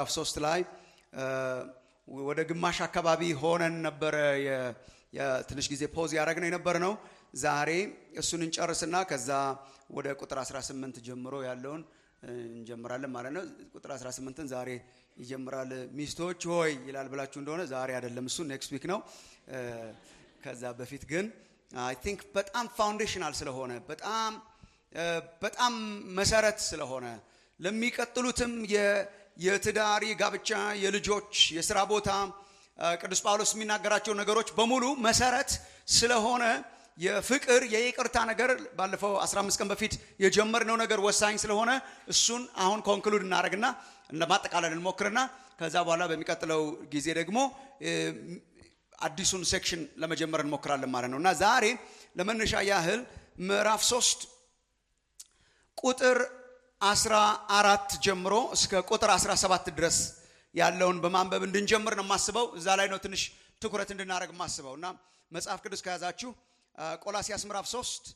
ምዕራፍ ሶስት ላይ ወደ ግማሽ አካባቢ ሆነን ነበረ ትንሽ ጊዜ ፖዝ ያደረግነው የነበር ነው። ዛሬ እሱን እንጨርስና ከዛ ወደ ቁጥር 18 ጀምሮ ያለውን እንጀምራለን ማለት ነው። ቁጥር 18ን ዛሬ ይጀምራል። ሚስቶች ሆይ ይላል ብላችሁ እንደሆነ ዛሬ አይደለም፣ እሱ ኔክስት ዊክ ነው። ከዛ በፊት ግን አይ ቲንክ በጣም ፋውንዴሽናል ስለሆነ በጣም በጣም መሰረት ስለሆነ ለሚቀጥሉትም የትዳር የጋብቻ የልጆች የስራ ቦታ ቅዱስ ጳውሎስ የሚናገራቸው ነገሮች በሙሉ መሰረት ስለሆነ የፍቅር የይቅርታ ነገር ባለፈው 15 ቀን በፊት የጀመርነው ነገር ወሳኝ ስለሆነ እሱን አሁን ኮንክሉድ እናደርግና ለማጠቃለል እንሞክርና ከዛ በኋላ በሚቀጥለው ጊዜ ደግሞ አዲሱን ሴክሽን ለመጀመር እንሞክራለን ማለት ነው እና ዛሬ ለመነሻ ያህል ምዕራፍ ሶስት ቁጥር 14 ጀምሮ እስከ ቁጥር 17 ድረስ ያለውን በማንበብ እንድንጀምር ነው የማስበው። እዛ ላይ ነው ትንሽ ትኩረት እንድናደርግ የማስበው እና መጽሐፍ ቅዱስ ከያዛችሁ ቆላሲያስ ምዕራፍ 3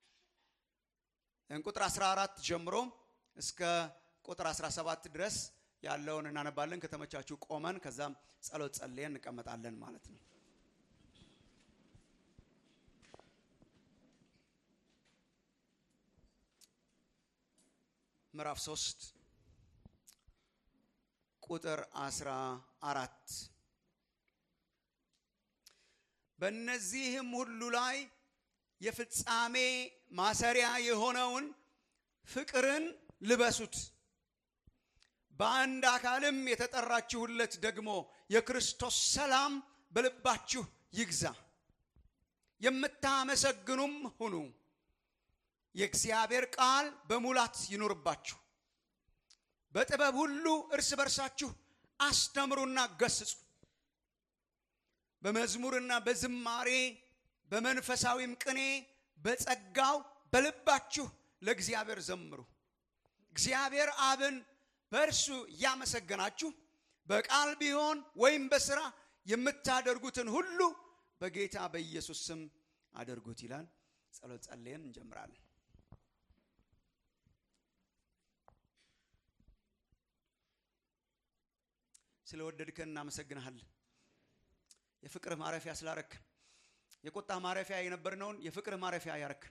ቁጥር 14 ጀምሮ እስከ ቁጥር 17 ድረስ ያለውን እናነባለን። ከተመቻችሁ ቆመን ከዛም ጸሎት ጸልየን እንቀመጣለን ማለት ነው። ምዕራፍ 3 ቁጥር 14 በእነዚህም ሁሉ ላይ የፍጻሜ ማሰሪያ የሆነውን ፍቅርን ልበሱት። በአንድ አካልም የተጠራችሁለት ደግሞ የክርስቶስ ሰላም በልባችሁ ይግዛ። የምታመሰግኑም ሁኑ። የእግዚአብሔር ቃል በሙላት ይኑርባችሁ። በጥበብ ሁሉ እርስ በርሳችሁ አስተምሩና ገስጹ። በመዝሙርና በዝማሬ በመንፈሳዊም ቅኔ በጸጋው በልባችሁ ለእግዚአብሔር ዘምሩ። እግዚአብሔር አብን በእርሱ እያመሰገናችሁ በቃል ቢሆን ወይም በስራ የምታደርጉትን ሁሉ በጌታ በኢየሱስ ስም አድርጉት ይላል። ጸሎት ጸልየን እንጀምራለን። ስለወደድከን እናመሰግንሃለን። የፍቅርህ ማረፊያ ስላረክን፣ የቁጣ ማረፊያ የነበርነውን የፍቅርህ ማረፊያ ያረክን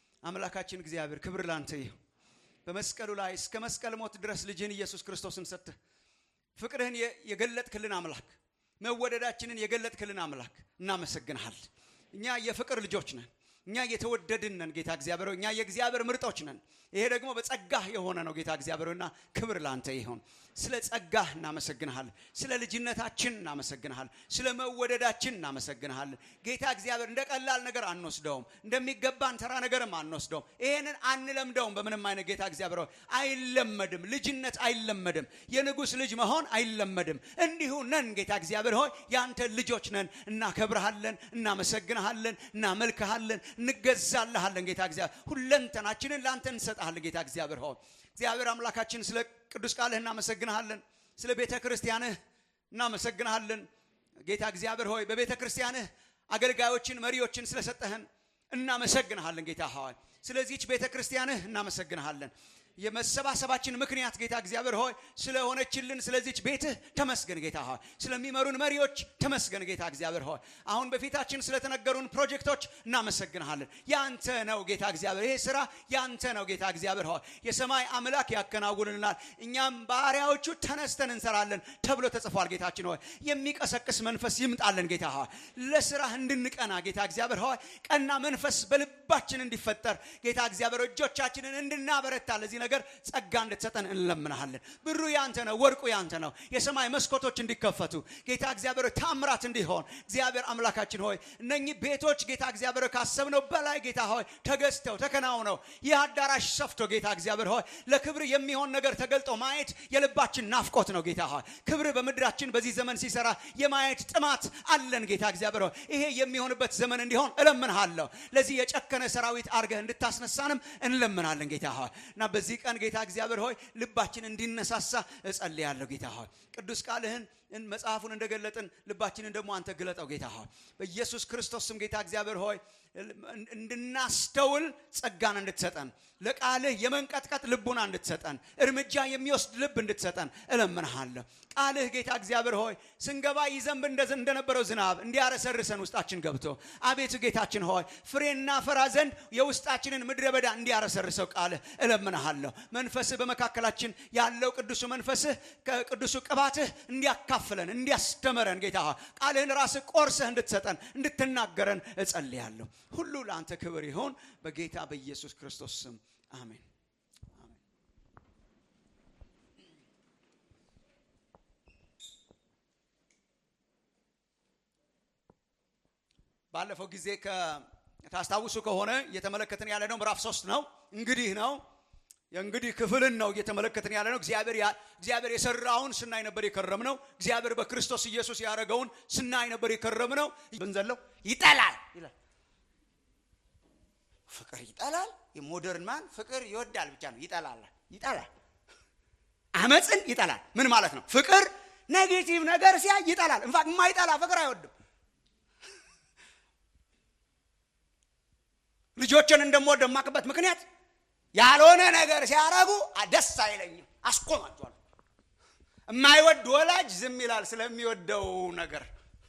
አምላካችን እግዚአብሔር ክብር ላንተ ይሁን። በመስቀሉ ላይ እስከ መስቀል ሞት ድረስ ልጅህን ኢየሱስ ክርስቶስን ሰጥተህ ፍቅርህን የገለጥክልን አምላክ፣ መወደዳችንን የገለጥክልን አምላክ እናመሰግንሃል። እኛ የፍቅር ልጆች ነን። እኛ የተወደድን ነን ጌታ እግዚአብሔር፣ እኛ የእግዚአብሔር ምርጦች ነን። ይሄ ደግሞ በጸጋህ የሆነ ነው ጌታ እግዚአብሔርና ክብር ላንተ ይሁን። ስለ ጸጋህ እናመሰግንሃል። ስለ ልጅነታችን እናመሰግንሃል። ስለ መወደዳችን እናመሰግንሃል። ጌታ እግዚአብሔር እንደ ቀላል ነገር አንወስደውም፣ እንደሚገባን ተራ ነገርም አንወስደውም። ይሄንን አንለምደውም በምንም አይነት ጌታ እግዚአብሔር አይለመድም። ልጅነት አይለመድም። የንጉሥ ልጅ መሆን አይለመድም። እንዲሁ ነን ጌታ እግዚአብሔር ሆይ ያንተ ልጆች ነን። እናከብርሃለን፣ እናመሰግንሃለን፣ እናመልክሃለን፣ እንገዛልሃለን ጌታ እግዚአብሔር ሁለንተናችንን ለአንተ እንሰጣለን ጌታ እግዚአብሔር ሆይ እግዚአብሔር አምላካችን ስለ ቅዱስ ቃልህ እናመሰግንሃለን። ስለ ቤተ ክርስቲያንህ እናመሰግንሃለን ጌታ እግዚአብሔር ሆይ በቤተ ክርስቲያንህ አገልጋዮችን መሪዎችን ስለሰጠህን እናመሰግንሃለን ጌታ ሆይ ስለዚህች ቤተ ክርስቲያንህ እናመሰግንሃለን። የመሰባሰባችን ምክንያት ጌታ እግዚአብሔር ሆይ ስለሆነችልን ስለዚች ቤትህ ተመስገን ጌታ ሆይ ስለሚመሩን መሪዎች ተመስገን ጌታ እግዚአብሔር ሆይ አሁን በፊታችን ስለተነገሩን ፕሮጀክቶች እናመሰግንሃለን። ያንተ ነው ጌታ እግዚአብሔር፣ ይሄ ስራ ያንተ ነው ጌታ እግዚአብሔር ሆይ የሰማይ አምላክ ያከናውንልናል፣ እኛም ባሪያዎቹ ተነስተን እንሰራለን ተብሎ ተጽፏል። ጌታችን ሆይ የሚቀሰቅስ መንፈስ ይምጣለን ጌታ ሆይ ለስራህ እንድንቀና ጌታ እግዚአብሔር ሆይ ቀና መንፈስ በልባችን እንዲፈጠር ጌታ እግዚአብሔር እጆቻችንን እንድናበረታ ለዚህ ነገር ጸጋ እንድትሰጠን እንለምናሃለን። ብሩ ያንተ ነው፣ ወርቁ ያንተ ነው። የሰማይ መስኮቶች እንዲከፈቱ ጌታ እግዚአብሔር ታምራት እንዲሆን እግዚአብሔር አምላካችን ሆይ እነኚህ ቤቶች ጌታ እግዚአብሔር ካሰብነው በላይ ጌታ ሆይ ተገዝተው ተከናውነው ይህ አዳራሽ ሰፍቶ ጌታ እግዚአብሔር ሆይ ለክብር የሚሆን ነገር ተገልጦ ማየት የልባችን ናፍቆት ነው። ጌታ ሆይ ክብር በምድራችን በዚህ ዘመን ሲሰራ የማየት ጥማት አለን። ጌታ እግዚአብሔር ሆይ ይሄ የሚሆንበት ዘመን እንዲሆን እለምንሃለሁ። ለዚህ የጨከነ ሰራዊት አርገህ እንድታስነሳንም እንለምናለን ጌታ ሆይ እና በዚህ በዚህ ቀን ጌታ እግዚአብሔር ሆይ ልባችን እንዲነሳሳ እጸልያለሁ። ጌታ ሆይ ቅዱስ ቃልህን መጽሐፉን እንደገለጥን ልባችንን ደግሞ አንተ ግለጠው ጌታ ሆይ በኢየሱስ ክርስቶስ ስም ጌታ እግዚአብሔር ሆይ እንድናስተውል ጸጋን እንድትሰጠን ለቃልህ የመንቀጥቀጥ ልቡና እንድትሰጠን እርምጃ የሚወስድ ልብ እንድትሰጠን እለምንሃለሁ። ቃልህ ጌታ እግዚአብሔር ሆይ ስንገባ ይዘንብ እንደነበረው ዝናብ እንዲያረሰርሰን ውስጣችን ገብቶ አቤቱ ጌታችን ሆይ ፍሬና ፈራ ዘንድ የውስጣችንን ምድረ በዳ እንዲያረሰርሰው ቃልህ እለምንሃለሁ። መንፈስህ በመካከላችን ያለው ቅዱሱ መንፈስህ ከቅዱሱ ቅባትህ እንዲያካፍለን እንዲያስተምረን ጌታ ሆይ ቃልህን ራስህ ቆርሰህ እንድትሰጠን እንድትናገረን እጸልያለሁ። ሁሉ ለአንተ ክብር ይሆን በጌታ በኢየሱስ ክርስቶስ ስም አሜን። ባለፈው ጊዜ ታስታውሱ ከሆነ እየተመለከትን ያለ ነው ምዕራፍ ሶስት ነው። እንግዲህ ነው የእንግዲህ ክፍልን ነው እየተመለከትን ያለ ነው። እግዚአብሔር የሰራውን ስናይ ነበር የከረም ነው። እግዚአብሔር በክርስቶስ ኢየሱስ ያደረገውን ስናይ ነበር የከረም ነው። ብንዘለው ይጠላል ይላል። ፍቅር ይጠላል። የሞደርን ማን ፍቅር ይወዳል ብቻ ነው። ይጠላል ይጠላል። አመፅን ይጠላል። ምን ማለት ነው? ፍቅር ኔጌቲቭ ነገር ሲያይ ይጠላል። እንፋት የማይጠላ ፍቅር አይወድም። ልጆችን እንደምወድ የማቅበት ምክንያት ያልሆነ ነገር ሲያረጉ ደስ አይለኝም፣ አስቆማቸዋል። የማይወድ ወላጅ ዝም ይላል ስለሚወደው ነገር።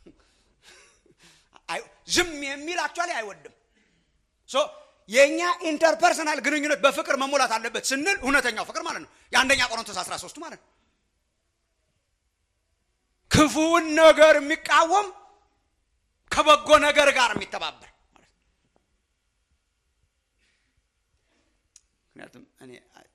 ዝም የሚል አክቹዋሊ አይወድም። የእኛ ኢንተርፐርሰናል ግንኙነት በፍቅር መሞላት አለበት ስንል እውነተኛው ፍቅር ማለት ነው። የአንደኛ ቆሮንቶስ 13 ማለት ነው። ክፉውን ነገር የሚቃወም ከበጎ ነገር ጋር የሚተባበር ማለት ነው። ምክንያቱም እኔ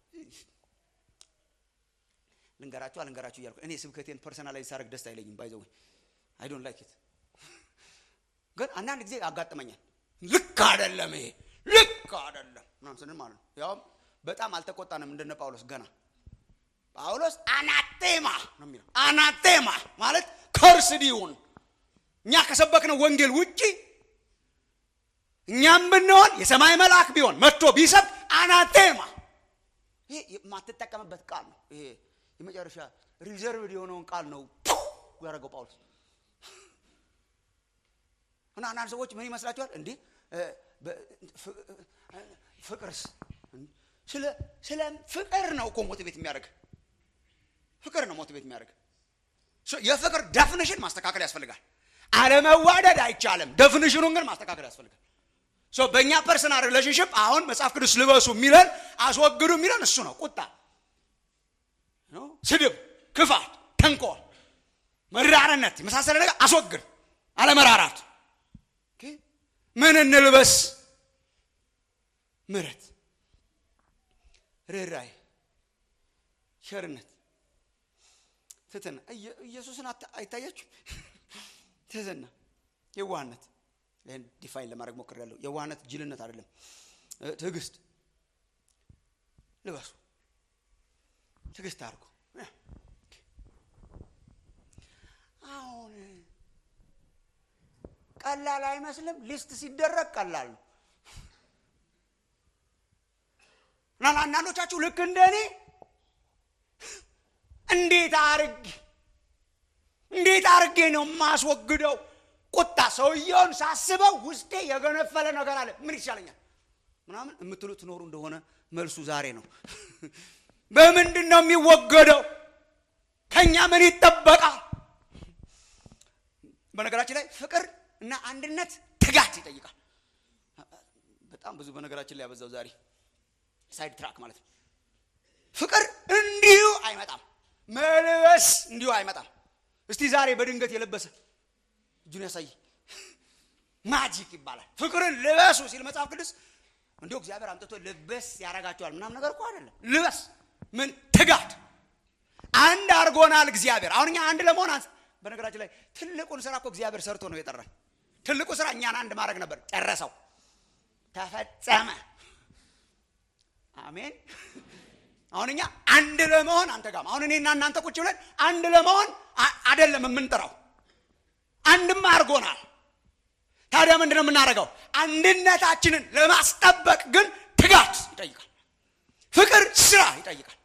ልንገራችሁ አልንገራችሁ እያልኩ እኔ ስብከቴን ፐርሰናላይዝ ሳደርግ ደስ አይለኝም። ባይዘው አይ ዶንት ላይክ ኢት ግን አንዳንድ ጊዜ ያጋጥመኛል። ልክ አይደለም ይሄ ልክ አይደለም ምናምን ስንል ማለት ነው። ያውም በጣም አልተቆጣንም እንደነ ጳውሎስ ገና ጳውሎስ አናቴማ ነው የሚለው። አናቴማ ማለት ከርስድ ይሁን እኛ ከሰበክነው ወንጌል ውጪ እኛም ብንሆን የሰማይ መልአክ ቢሆን መጥቶ ቢሰብክ አናቴማ። ይሄ የማትጠቀምበት ቃል ነው። ይሄ የመጨረሻ ሪዘርቭድ የሆነውን ቃል ነው ያደረገው ጳውሎስ። እና አንዳንድ ሰዎች ምን ይመስላችኋል? እንዲህ ፍቅርስ ስለ ፍቅር ነው እኮ ሞቲቬት የሚያደርግ ፍቅር ነው ሞቲቬት የሚያደርግ። የፍቅር ደፍኒሽን ማስተካከል ያስፈልጋል። አለመዋደድ አይቻልም። ደፍኒሽኑን ግን ማስተካከል ያስፈልጋል። በእኛ ፐርሰናል ሪሌሽንሽፕ አሁን መጽሐፍ ቅዱስ ልበሱ የሚለን አስወግዱ የሚለን እሱ ነው። ቁጣ፣ ስድብ፣ ክፋት፣ ተንኮል፣ መራርነት የመሳሰለ ነገር አስወግድ። አለመራራት ምን እንልበስ? ምሕረት፣ ርኅራኄ፣ ቸርነት፣ ትህትና። ኢየሱስን አይታያችሁ? ትህትና፣ የዋህነት ይህን ዲፋይን ለማድረግ ሞክሬያለሁ። የዋህነት ጅልነት አይደለም። ትዕግስት ልበሱ፣ ትዕግስት አድርጉ። አሁን ቀላል አይመስልም። ሊስት ሲደረግ ቀላል ነው እና አንዳንዶቻችሁ ልክ እንደ እኔ እንዴት አርግ እንዴት አርጌ ነው የማስወግደው? ቁጣ ሰውየውን ሳስበው ውስጤ የገነፈለ ነገር አለ። ምን ይሻለኛል ምናምን የምትሉ ትኖሩ እንደሆነ መልሱ ዛሬ ነው። በምንድን ነው የሚወገደው? ከኛ ምን ይጠበቃል? በነገራችን ላይ ፍቅር እና አንድነት ትጋት ይጠይቃል። በጣም ብዙ በነገራችን ላይ ያበዛው ዛሬ ሳይድ ትራክ ማለት ነው። ፍቅር እንዲሁ አይመጣም። መልበስ እንዲሁ አይመጣም። እስቲ ዛሬ በድንገት የለበሰ እጁን ያሳይ። ማጂክ ይባላል። ፍቅርን ልበሱ ሲል መጽሐፍ ቅዱስ እንዲሁ እግዚአብሔር አምጥቶ ልበስ ያደርጋቸዋል ምናምን ነገር እኮ አይደለም። ልበስ ምን ትጋት አንድ አድርጎናል እግዚአብሔር። አሁን እኛ አንድ ለመሆን በነገራችን ላይ ትልቁን ስራ እኮ እግዚአብሔር ሰርቶ ነው የጠራን። ትልቁ ስራ እኛን አንድ ማድረግ ነበር። ጨረሰው፣ ተፈጸመ። አሜን። አሁን እኛ አንድ ለመሆን አንተ ጋር አሁን እኔና እናንተ ቁጭ ብለን አንድ ለመሆን አይደለም የምንጠራው፣ አንድም አድርጎናል። ታዲያ ምንድን ነው የምናደርገው? አንድነታችንን ለማስጠበቅ ግን ትጋት ይጠይቃል። ፍቅር ስራ ይጠይቃል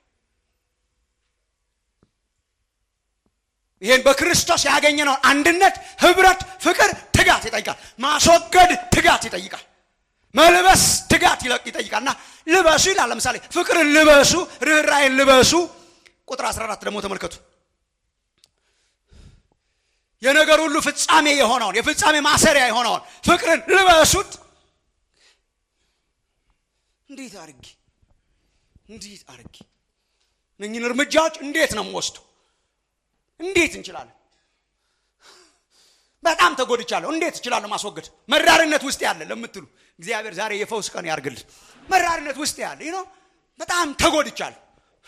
ይህን በክርስቶስ ያገኘነውን አንድነት ህብረት ፍቅር ትጋት ይጠይቃል ማስወገድ ትጋት ይጠይቃል መልበስ ትጋት ይጠይቃል እና ልበሱ ይላል ለምሳሌ ፍቅርን ልበሱ ርኅራይን ልበሱ ቁጥር 14 ደግሞ ተመልከቱ የነገር ሁሉ ፍጻሜ የሆነውን የፍጻሜ ማሰሪያ የሆነውን ፍቅርን ልበሱት እንዴት አርጌ እንዴት አርጌ እነኝን እርምጃዎች እንዴት ነው የምወስደው እንዴት እንችላለን በጣም ተጎድቻለሁ እንዴት እችላለሁ ማስወገድ መራርነት ውስጥ ያለ ለምትሉ እግዚአብሔር ዛሬ የፈውስ ቀን ያርግልን መራርነት ውስጥ ያለ ይኖ በጣም ተጎድቻለሁ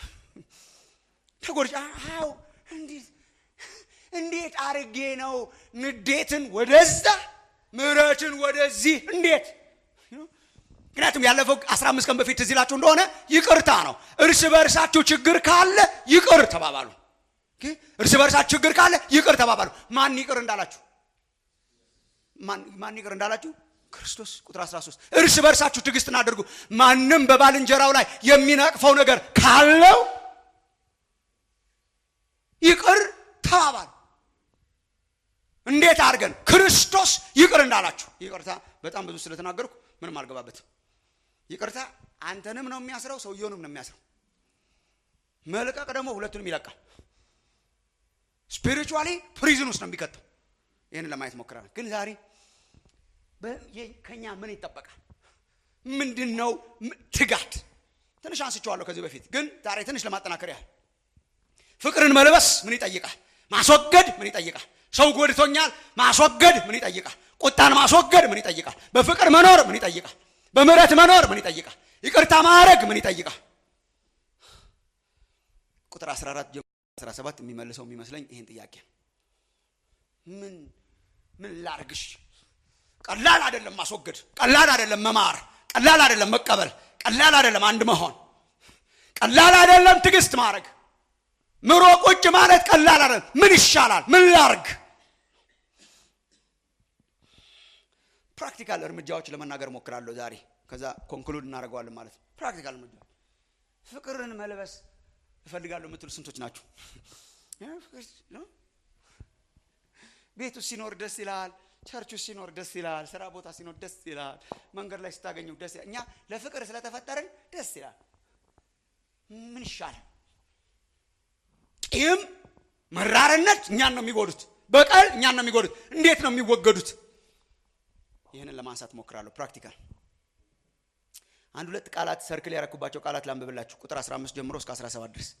ተጎድቻ አዎ እንዴት እንዴት አርጌ ነው ንዴትን ወደዛ ምረትን ወደዚህ እንዴት ምክንያቱም ያለፈው 15 ቀን በፊት እዚህ ላችሁ እንደሆነ ይቅርታ ነው እርስ በእርሳችሁ ችግር ካለ ይቅር ተባባሉ እርስ በእርሳችሁ ችግር ካለ ይቅር ተባባሉ ማን ይቅር እንዳላችሁ ማን ይቅር እንዳላችሁ ክርስቶስ ቁጥር 13 እርስ በእርሳችሁ ትዕግስትን አድርጉ ማንም በባልንጀራው ላይ የሚነቅፈው ነገር ካለው ይቅር ተባባሉ እንዴት አድርገን ክርስቶስ ይቅር እንዳላችሁ ይቅርታ በጣም ብዙ ስለተናገርኩ ምንም አልገባበትም ይቅርታ አንተንም ነው የሚያስረው ሰውየውንም ነው የሚያስረው መልቀቅ ደግሞ ሁለቱንም ይለቃል ስፒሪቹዋሊ ፕሪዝን ውስጥ ነው የሚከተው ይህን ለማየት ሞክረናል ግን ዛሬ ከኛ ምን ይጠበቃል ምንድን ነው ትጋት ትንሽ አንስቸዋለሁ ከዚህ በፊት ግን ዛሬ ትንሽ ለማጠናከር ያህል ፍቅርን መልበስ ምን ይጠይቃል ማስወገድ ምን ይጠይቃል ሰው ጎድቶኛል ማስወገድ ምን ይጠይቃል ቁጣን ማስወገድ ምን ይጠይቃል በፍቅር መኖር ምን ይጠይቃል በምረት መኖር ምን ይጠይቃል ይቅርታ ማድረግ ምን ይጠይቃል ቁጥር 14 ጀምሮ 17 የሚመልሰው የሚመስለኝ ይህን ጥያቄ ምን ምን ላርግሽ ቀላል አይደለም ማስወገድ ቀላል አይደለም መማር ቀላል አይደለም መቀበል ቀላል አይደለም አንድ መሆን ቀላል አይደለም ትዕግስት ማድረግ ምሮ ቁጭ ማለት ቀላል አይደለም ምን ይሻላል ምን ላርግ ፕራክቲካል እርምጃዎች ለመናገር ሞክራለሁ ዛሬ ከዛ ኮንክሉድ እናደርገዋለን ማለት ነው ፕራክቲካል እርምጃ ፍቅርን መልበስ እፈልጋለሁ የምትሉ ስንቶች ናችሁ ቤቱ ሲኖር ደስ ይላል ቸርቹ ሲኖር ደስ ይላል ስራ ቦታ ሲኖር ደስ ይላል መንገድ ላይ ስታገኘው ደስ ይላል እኛ ለፍቅር ስለተፈጠርን ደስ ይላል ምን ይሻላል ቂም መራርነት እኛን ነው የሚጎዱት በቀል እኛን ነው የሚጎዱት እንዴት ነው የሚወገዱት ይህንን ለማንሳት ሞክራለሁ ፕራክቲካል አንድ ሁለት ቃላት ሰርክል ያረኩባቸው ቃላት ላንብብላችሁ ቁጥር 15 ጀምሮ እስከ 17 ድረስ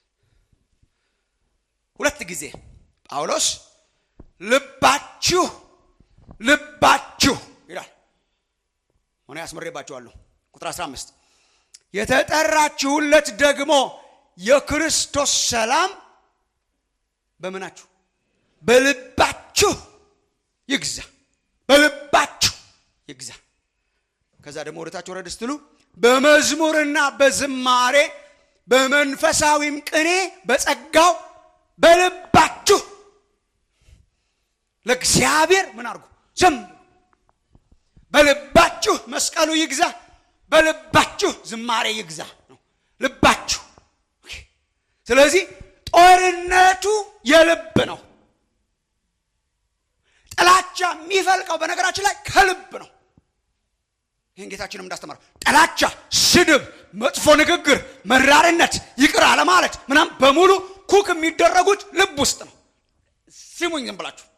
ሁለት ጊዜ ጳውሎስ ልባችሁ ልባችሁ ይላል ሆነ ያስመሬባችኋለሁ ቁጥር 15 የተጠራችሁለት ደግሞ የክርስቶስ ሰላም በምናችሁ በልባችሁ ይግዛ በልባችሁ ይግዛ ከዛ ደግሞ ወደታች ወረድ ስትሉ በመዝሙርና በዝማሬ በመንፈሳዊም ቅኔ በጸጋው በልባችሁ ለእግዚአብሔር ምን አድርጉ ዝም በልባችሁ መስቀሉ ይግዛ በልባችሁ ዝማሬ ይግዛ ነው ልባችሁ ስለዚህ ጦርነቱ የልብ ነው ጥላቻ የሚፈልቀው በነገራችን ላይ ከልብ ነው ይህን ጌታችንም እንዳስተማረው ጥላቻ ስድብ መጥፎ ንግግር መራርነት ይቅር አለማለት ምናም በሙሉ ኩክ የሚደረጉት ልብ ውስጥ ነው ሲሙኝ ዝም ብላችሁ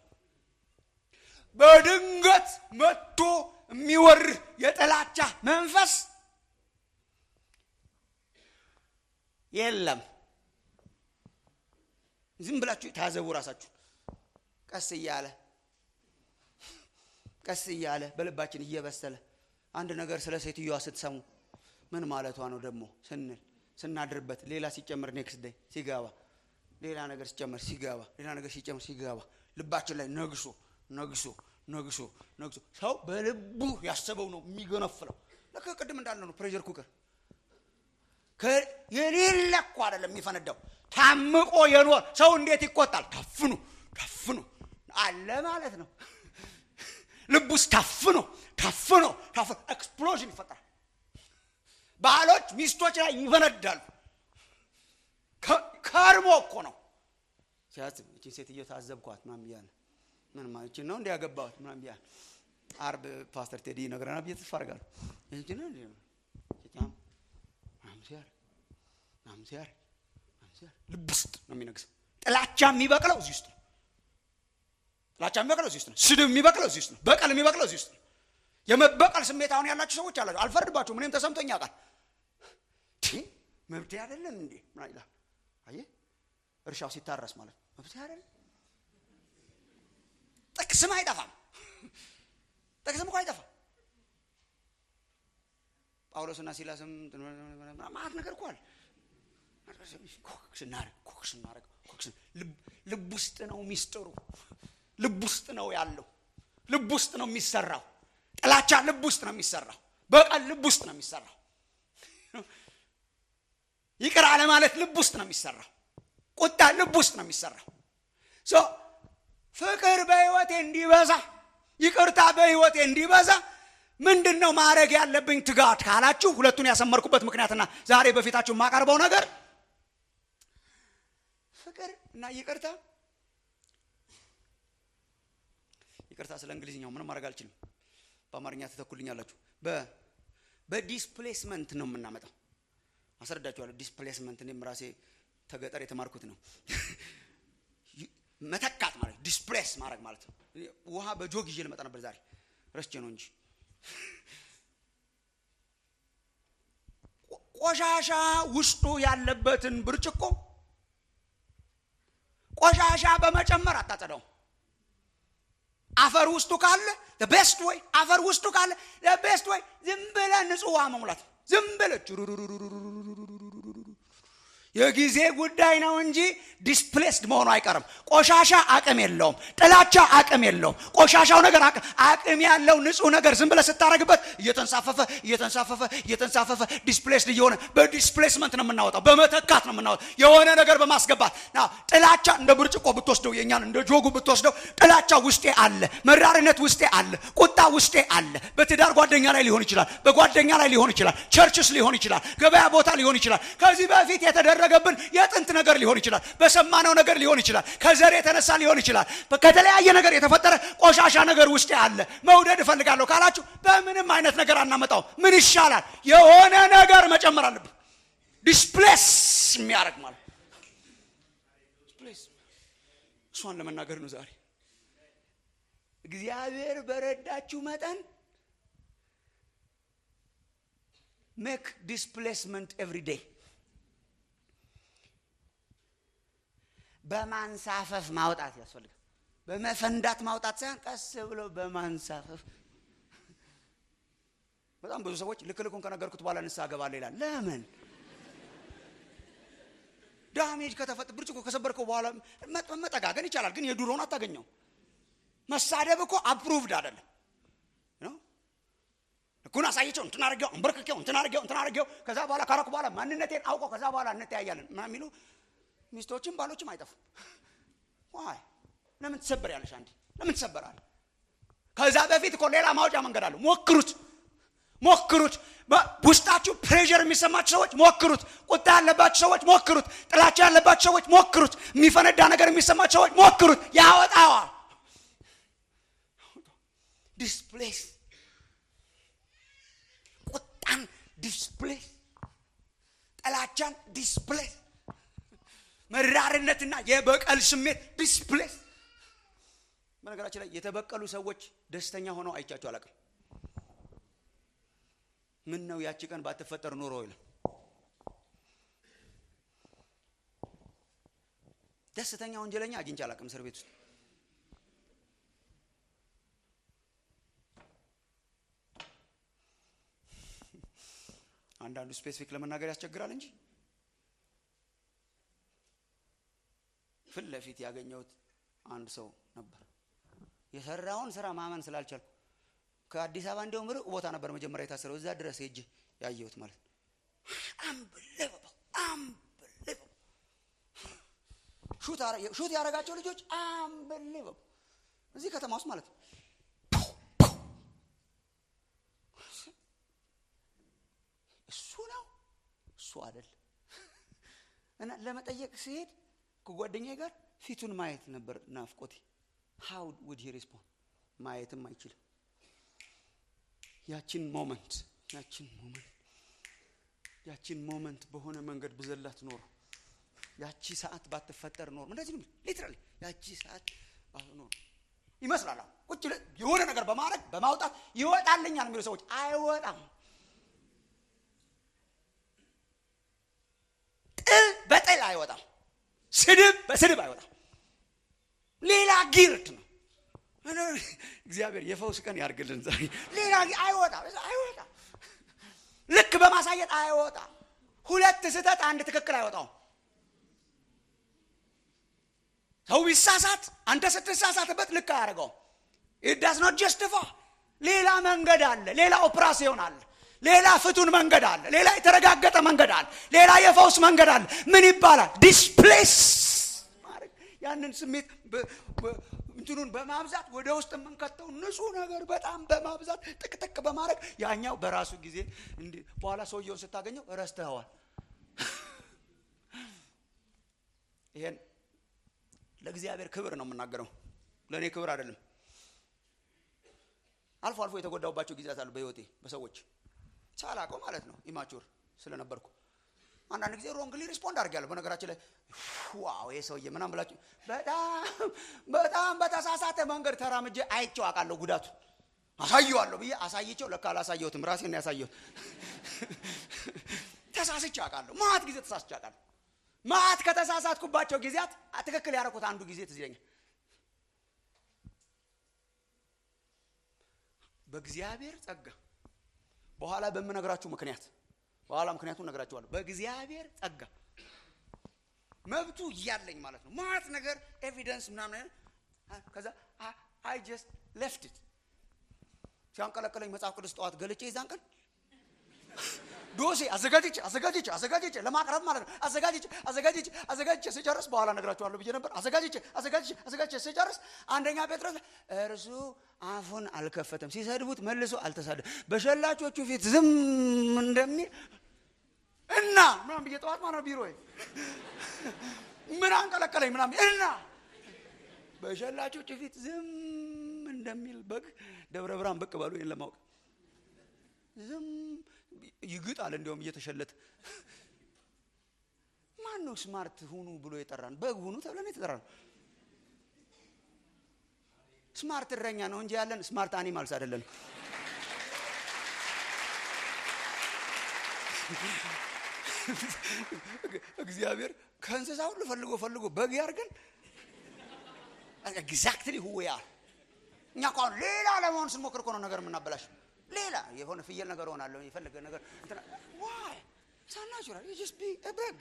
በድንገት መጥቶ የሚወር የጥላቻ መንፈስ የለም ዝም ብላችሁ ታዘቡ ራሳችሁ ቀስ እያለ ቀስ እያለ በልባችን እየበሰለ አንድ ነገር ስለ ሴትዮዋ ስትሰሙ ምን ማለቷ ነው ደግሞ ስንል ስናድርበት ሌላ ሲጨምር ኔክስት ዴይ ሲገባ ሌላ ነገር ሲጨመር ሲገባ ሌላ ነገር ሲጨምር ሲገባ ልባችን ላይ ነግሶ ነግሶ ነግሶ ነግሶ ሰው በልቡ ያሰበው ነው የሚገነፍለው ለከ ቅድም እንዳለ ነው ፕሬዠር ኩከር የሌለ እኮ አይደለም የሚፈነዳው ታምቆ የኖር ሰው እንዴት ይቆጣል ታፍኑ ታፍኑ አለ ማለት ነው ልብ ውስጥ ታፍኖ ታፍኖ ታፍኖ ኤክስፕሎዥን ይፈጠራል ባሎች ሚስቶች ላይ ይፈነዳሉ ከርሞ እኮ ነው ሲያስብ እችን ሴትዮ ታዘብኳት ምናምን ብያለ ምንም እችን ነው እንዲ ያገባዋት ምናምን ብያለ አርብ ፓስተር ቴዲ ይነግረናል ብዬ ተስፋ አደርጋለሁ እችን ነው እንዲ ምናምን ሲያደርግ ምናምን ሲያደርግ ልብ ውስጥ ነው የሚነግሰው ጥላቻ የሚበቅለው እዚህ ውስጥ ነው ጥላቻ የሚበቅለው እዚህ ውስጥ ነው ስድብ የሚበቅለው እዚህ ውስጥ ነው በቀል የሚበቅለው እዚህ ውስጥ ነው የመበቀል ስሜት አሁን ያላችሁ ሰዎች አላችሁ አልፈርድባችሁ ምንም ተሰምቶኝ ያውቃል መብት አይደለም እንዴ ምና ይላል አየ እርሻው ሲታረስ ማለት መብት አይደለም ጥቅስም አይጠፋም ጥቅስም እኮ አይጠፋም ጳውሎስና ሲላስም ማት ነገር እኮ አለ ስናረግ ኮክ ስናረግ ልብ ውስጥ ነው ሚስጥሩ ልብ ውስጥ ነው ያለው ልብ ውስጥ ነው የሚሰራው ጥላቻ ልብ ውስጥ ነው የሚሰራው በቀል ልብ ውስጥ ነው የሚሰራው ይቅር አለ ማለት ልብ ውስጥ ነው የሚሰራው ቁጣ ልብ ውስጥ ነው የሚሰራው ፍቅር በህይወቴ እንዲበዛ ይቅርታ በህይወቴ እንዲበዛ ምንድን ነው ማድረግ ያለብኝ ትጋት ካላችሁ ሁለቱን ያሰመርኩበት ምክንያትና ዛሬ በፊታችሁ የማቀርበው ነገር ፍቅር እና ይቅርታ ይቅርታ ስለ እንግሊዝኛው ምንም ማድረግ አልችልም በአማርኛ ትተኩልኛላችሁ በዲስፕሌስመንት ነው የምናመጣው አስረዳችኋለሁ ዲስፕሌስመንት እኔም ራሴ ተገጠር የተማርኩት ነው መተካት ማለት ዲስፕሌስ ማድረግ ማለት ነው ውሃ በጆግ ይዤ ልመጣ ነበር ዛሬ ረስቼ ነው እንጂ ቆሻሻ ውስጡ ያለበትን ብርጭቆ ቆሻሻ በመጨመር አታጸዳውም አፈር ውስጡ ካለ ቤስት ወይ አፈር ውስጡ ካለ ቤስት ወይ ዝም ብለ ንጹህ ውሃ መሙላት ዝም ብለ የጊዜ ጉዳይ ነው እንጂ ዲስፕሌስድ መሆኑ አይቀርም ቆሻሻ አቅም የለውም ጥላቻ አቅም የለውም ቆሻሻው ነገር አቅም ያለው ንጹህ ነገር ዝም ብለ ስታረግበት እየተንሳፈፈ እየተንሳፈፈ እየተንሳፈፈ ዲስፕሌስድ እየሆነ በዲስፕሌስመንት ነው የምናወጣው በመተካት ነው የምናወጣው የሆነ ነገር በማስገባት ጥላቻ እንደ ብርጭቆ ብትወስደው የኛን እንደ ጆጉ ብትወስደው ጥላቻ ውስጤ አለ መራርነት ውስጤ አለ ቁጣ ውስጤ አለ በትዳር ጓደኛ ላይ ሊሆን ይችላል በጓደኛ ላይ ሊሆን ይችላል ቸርችስ ሊሆን ይችላል ገበያ ቦታ ሊሆን ይችላል ከዚህ በፊት የተደረገብን የጥንት ነገር ሊሆን ይችላል በሰማነው ነገር ሊሆን ይችላል ከዘር የተነሳ ሊሆን ይችላል ከተለያየ ነገር የተፈጠረ ቆሻሻ ነገር ውስጤ አለ መውደድ እፈልጋለሁ ካላችሁ በምንም አይነት ነገር አናመጣው ምን ይሻላል የሆነ ነገር መጨመር አለብን ዲስፕሌስ የሚያደርግ ማለት እሷን ለመናገር ነው ዛሬ እግዚአብሔር በረዳችሁ መጠን ሜክ ዲስፕሌስመንት ኤቭሪ ዴይ በማንሳፈፍ ማውጣት ያስፈልጋል በመፈንዳት ማውጣት ሳይሆን ቀስ ብሎ በማንሳፈፍ በጣም ብዙ ሰዎች ልክ ልኩን ከነገርኩት በኋላ ንስሐ እገባለሁ ይላል ለምን ዳሜጅ ከተፈጥ ብርጭቆ ከሰበርከው በኋላ መጠጋገን ይቻላል ግን የድሮውን አታገኘው መሳደብ እኮ አፕሩቭድ አይደለም ልኩን አሳይቸው እንትን አርጌው እንበርክኬው እንትን አርጌው እንትን አርጌው ከዛ በኋላ ካረኩ በኋላ ማንነቴን አውቀው ከዛ በኋላ እንተያያለን የሚሉ ሚስቶችም ባሎችም አይጠፉም ዋይ ለምን ትሰበር ያለሽ አንዴ ለምን ትሰበራል ከዛ በፊት እኮ ሌላ ማውጫ መንገድ አለው ሞክሩት ሞክሩት ውስጣችሁ ፕሬር የሚሰማችሁ ሰዎች ሞክሩት ቁጣ ያለባችሁ ሰዎች ሞክሩት ጥላቻ ያለባችሁ ሰዎች ሞክሩት የሚፈነዳ ነገር የሚሰማችሁ ሰዎች ሞክሩት ያወጣዋል ዲስፕሌስ ቁጣን ዲስፕሌስ ጥላቻን ዲስፕሌስ መራርነትና የበቀል ስሜት ዲስፕሌስ በነገራችን ላይ የተበቀሉ ሰዎች ደስተኛ ሆነው አይቻቸው አላቅም ምን ነው ያቺ ቀን ባትፈጠር ኑሮ ይላል ደስተኛ ወንጀለኛ አግኝቼ አላቅም እስር ቤት ውስጥ አንዳንዱ ስፔሲፊክ ለመናገር ያስቸግራል እንጂ ፊት ለፊት ያገኘሁት አንድ ሰው ነበር የሰራውን ስራ ማመን ስላልቻልኩ ከአዲስ አበባ እንዲያውም ርቅ ቦታ ነበር መጀመሪያ የታሰረው እዛ ድረስ ሄጄ ያየሁት ማለት ነው አንብልበው አንብልበው ሹት ያደረጋቸው ልጆች አንብልበው እዚህ ከተማ ውስጥ ማለት ነው እሱ ነው እሱ አይደል እና ለመጠየቅ ሲሄድ ከጓደኛዬ ጋር ፊቱን ማየት ነበር ናፍቆቴ ሃው ውድ ሂ ሪስፖንድ ማየትም አይችልም ያችን ሞመንት ያችን ሞመንት ያችን ሞመንት በሆነ መንገድ ብዘላት ኖሮ ያቺ ሰዓት ባትፈጠር ኖሮ እንደዚህ ነው ሊትራሊ ያቺ ሰዓት ኖሮ ይመስላል አሁን ቁጭ ብለህ የሆነ ነገር በማድረግ በማውጣት ይወጣልኛል የሚሉ ሰዎች አይወጣም ጥል በጥል አይወጣም ስድብ በስድብ አይወጣም ሌላ ጊርድ ነው እግዚአብሔር የፈውስ ቀን ያርግልን ዛሬ ሌላ አይወጣም አይወጣም ልክ በማሳየት አይወጣም ሁለት ስህተት አንድ ትክክል አይወጣውም ሰው ቢሳሳት አንተ ስትሳሳትበት ልክ አያደርገውም ኢዳስ ኖት ጀስቲፋ ሌላ መንገድ አለ ሌላ ኦፕራሲዮን አለ ሌላ ፍቱን መንገድ አለ ሌላ የተረጋገጠ መንገድ አለ ሌላ የፈውስ መንገድ አለ ምን ይባላል ዲስፕሌስ ማድረግ ያንን ስሜት እንትኑን በማብዛት ወደ ውስጥ የምንከተው ንጹህ ነገር በጣም በማብዛት ጥቅጥቅ በማድረግ ያኛው በራሱ ጊዜ በኋላ ሰውየውን ስታገኘው ረስተኸዋል ይሄን ለእግዚአብሔር ክብር ነው የምናገረው ለእኔ ክብር አይደለም አልፎ አልፎ የተጎዳውባቸው ጊዜያት አሉ በህይወቴ በሰዎች ሳላቀው ማለት ነው ኢማቹር ስለነበርኩ አንዳንድ ጊዜ ሮንግሊ ሪስፖንድ አድርጊያለሁ በነገራችን ላይ ዋው ይህ ሰውዬ ምናም ብላችሁ በጣም በጣም በተሳሳተ መንገድ ተራምጄ አይቼው አውቃለሁ ጉዳቱ አሳየዋለሁ ብዬ አሳይቼው ለካ አላሳየሁትም ራሴን ያሳየሁት ተሳስቼ አውቃለሁ ማት ጊዜ ተሳስቼ አውቃለሁ ማት ከተሳሳትኩባቸው ጊዜያት ትክክል ያደረኩት አንዱ ጊዜ ትዝ ይለኛል በእግዚአብሔር ጸጋ በኋላ በምነግራችሁ ምክንያት በኋላ ምክንያቱም ነግራችኋለሁ በእግዚአብሔር ጸጋ መብቱ እያለኝ ማለት ነው ማት ነገር ኤቪደንስ ምናምን ከዛ አይ ጀስት ለፍትት ሲያንቀለቀለኝ መጽሐፍ ቅዱስ ጠዋት ገልጬ ይዛን ቀን ዶሴ አዘጋጅቼ አዘጋጅቼ አዘጋጅቼ ለማቅረብ ማለት ነው አዘጋጅቼ አዘጋጅቼ አዘጋጅቼ ስጨርስ በኋላ ነግራችኋለሁ ብዬ ነበር አዘጋጅቼ አዘጋጅቼ አዘጋጅቼ ስጨርስ አንደኛ ጴጥሮስ እርሱ አፉን አልከፈተም ሲሰድቡት መልሶ አልተሳደ በሸላቾቹ ፊት ዝም እንደሚል እና ምናም ብዬ ጠዋት ማለት ቢሮ ምን አንቀለቀለኝ ምናም እና በሸላቾቹ ፊት ዝም እንደሚል በግ ደብረ ብርሃን ብቅ በሉ ይህን ለማወቅ ዝም ይግጣል እንዲያውም እየተሸለተ ማን ነው ስማርት ሁኑ ብሎ የጠራን በግ ሁኑ ተብለን የተጠራ ነው ስማርት እረኛ ነው እንጂ ያለን ስማርት አኒማልስ አይደለን እግዚአብሔር ከእንስሳ ሁሉ ፈልጎ ፈልጎ በግ ያርገን ኤግዛክትሊ ሁዌ ያር እኛ እኮ አሁን ሌላ ለመሆን ስንሞክር እኮ ነው ነገር የምናበላሽ ሌላ የሆነ ፍየል ነገር ሆናለሁ የፈለገ ነገር ዋይ ሳናቹራል ጀስት ቢ በግ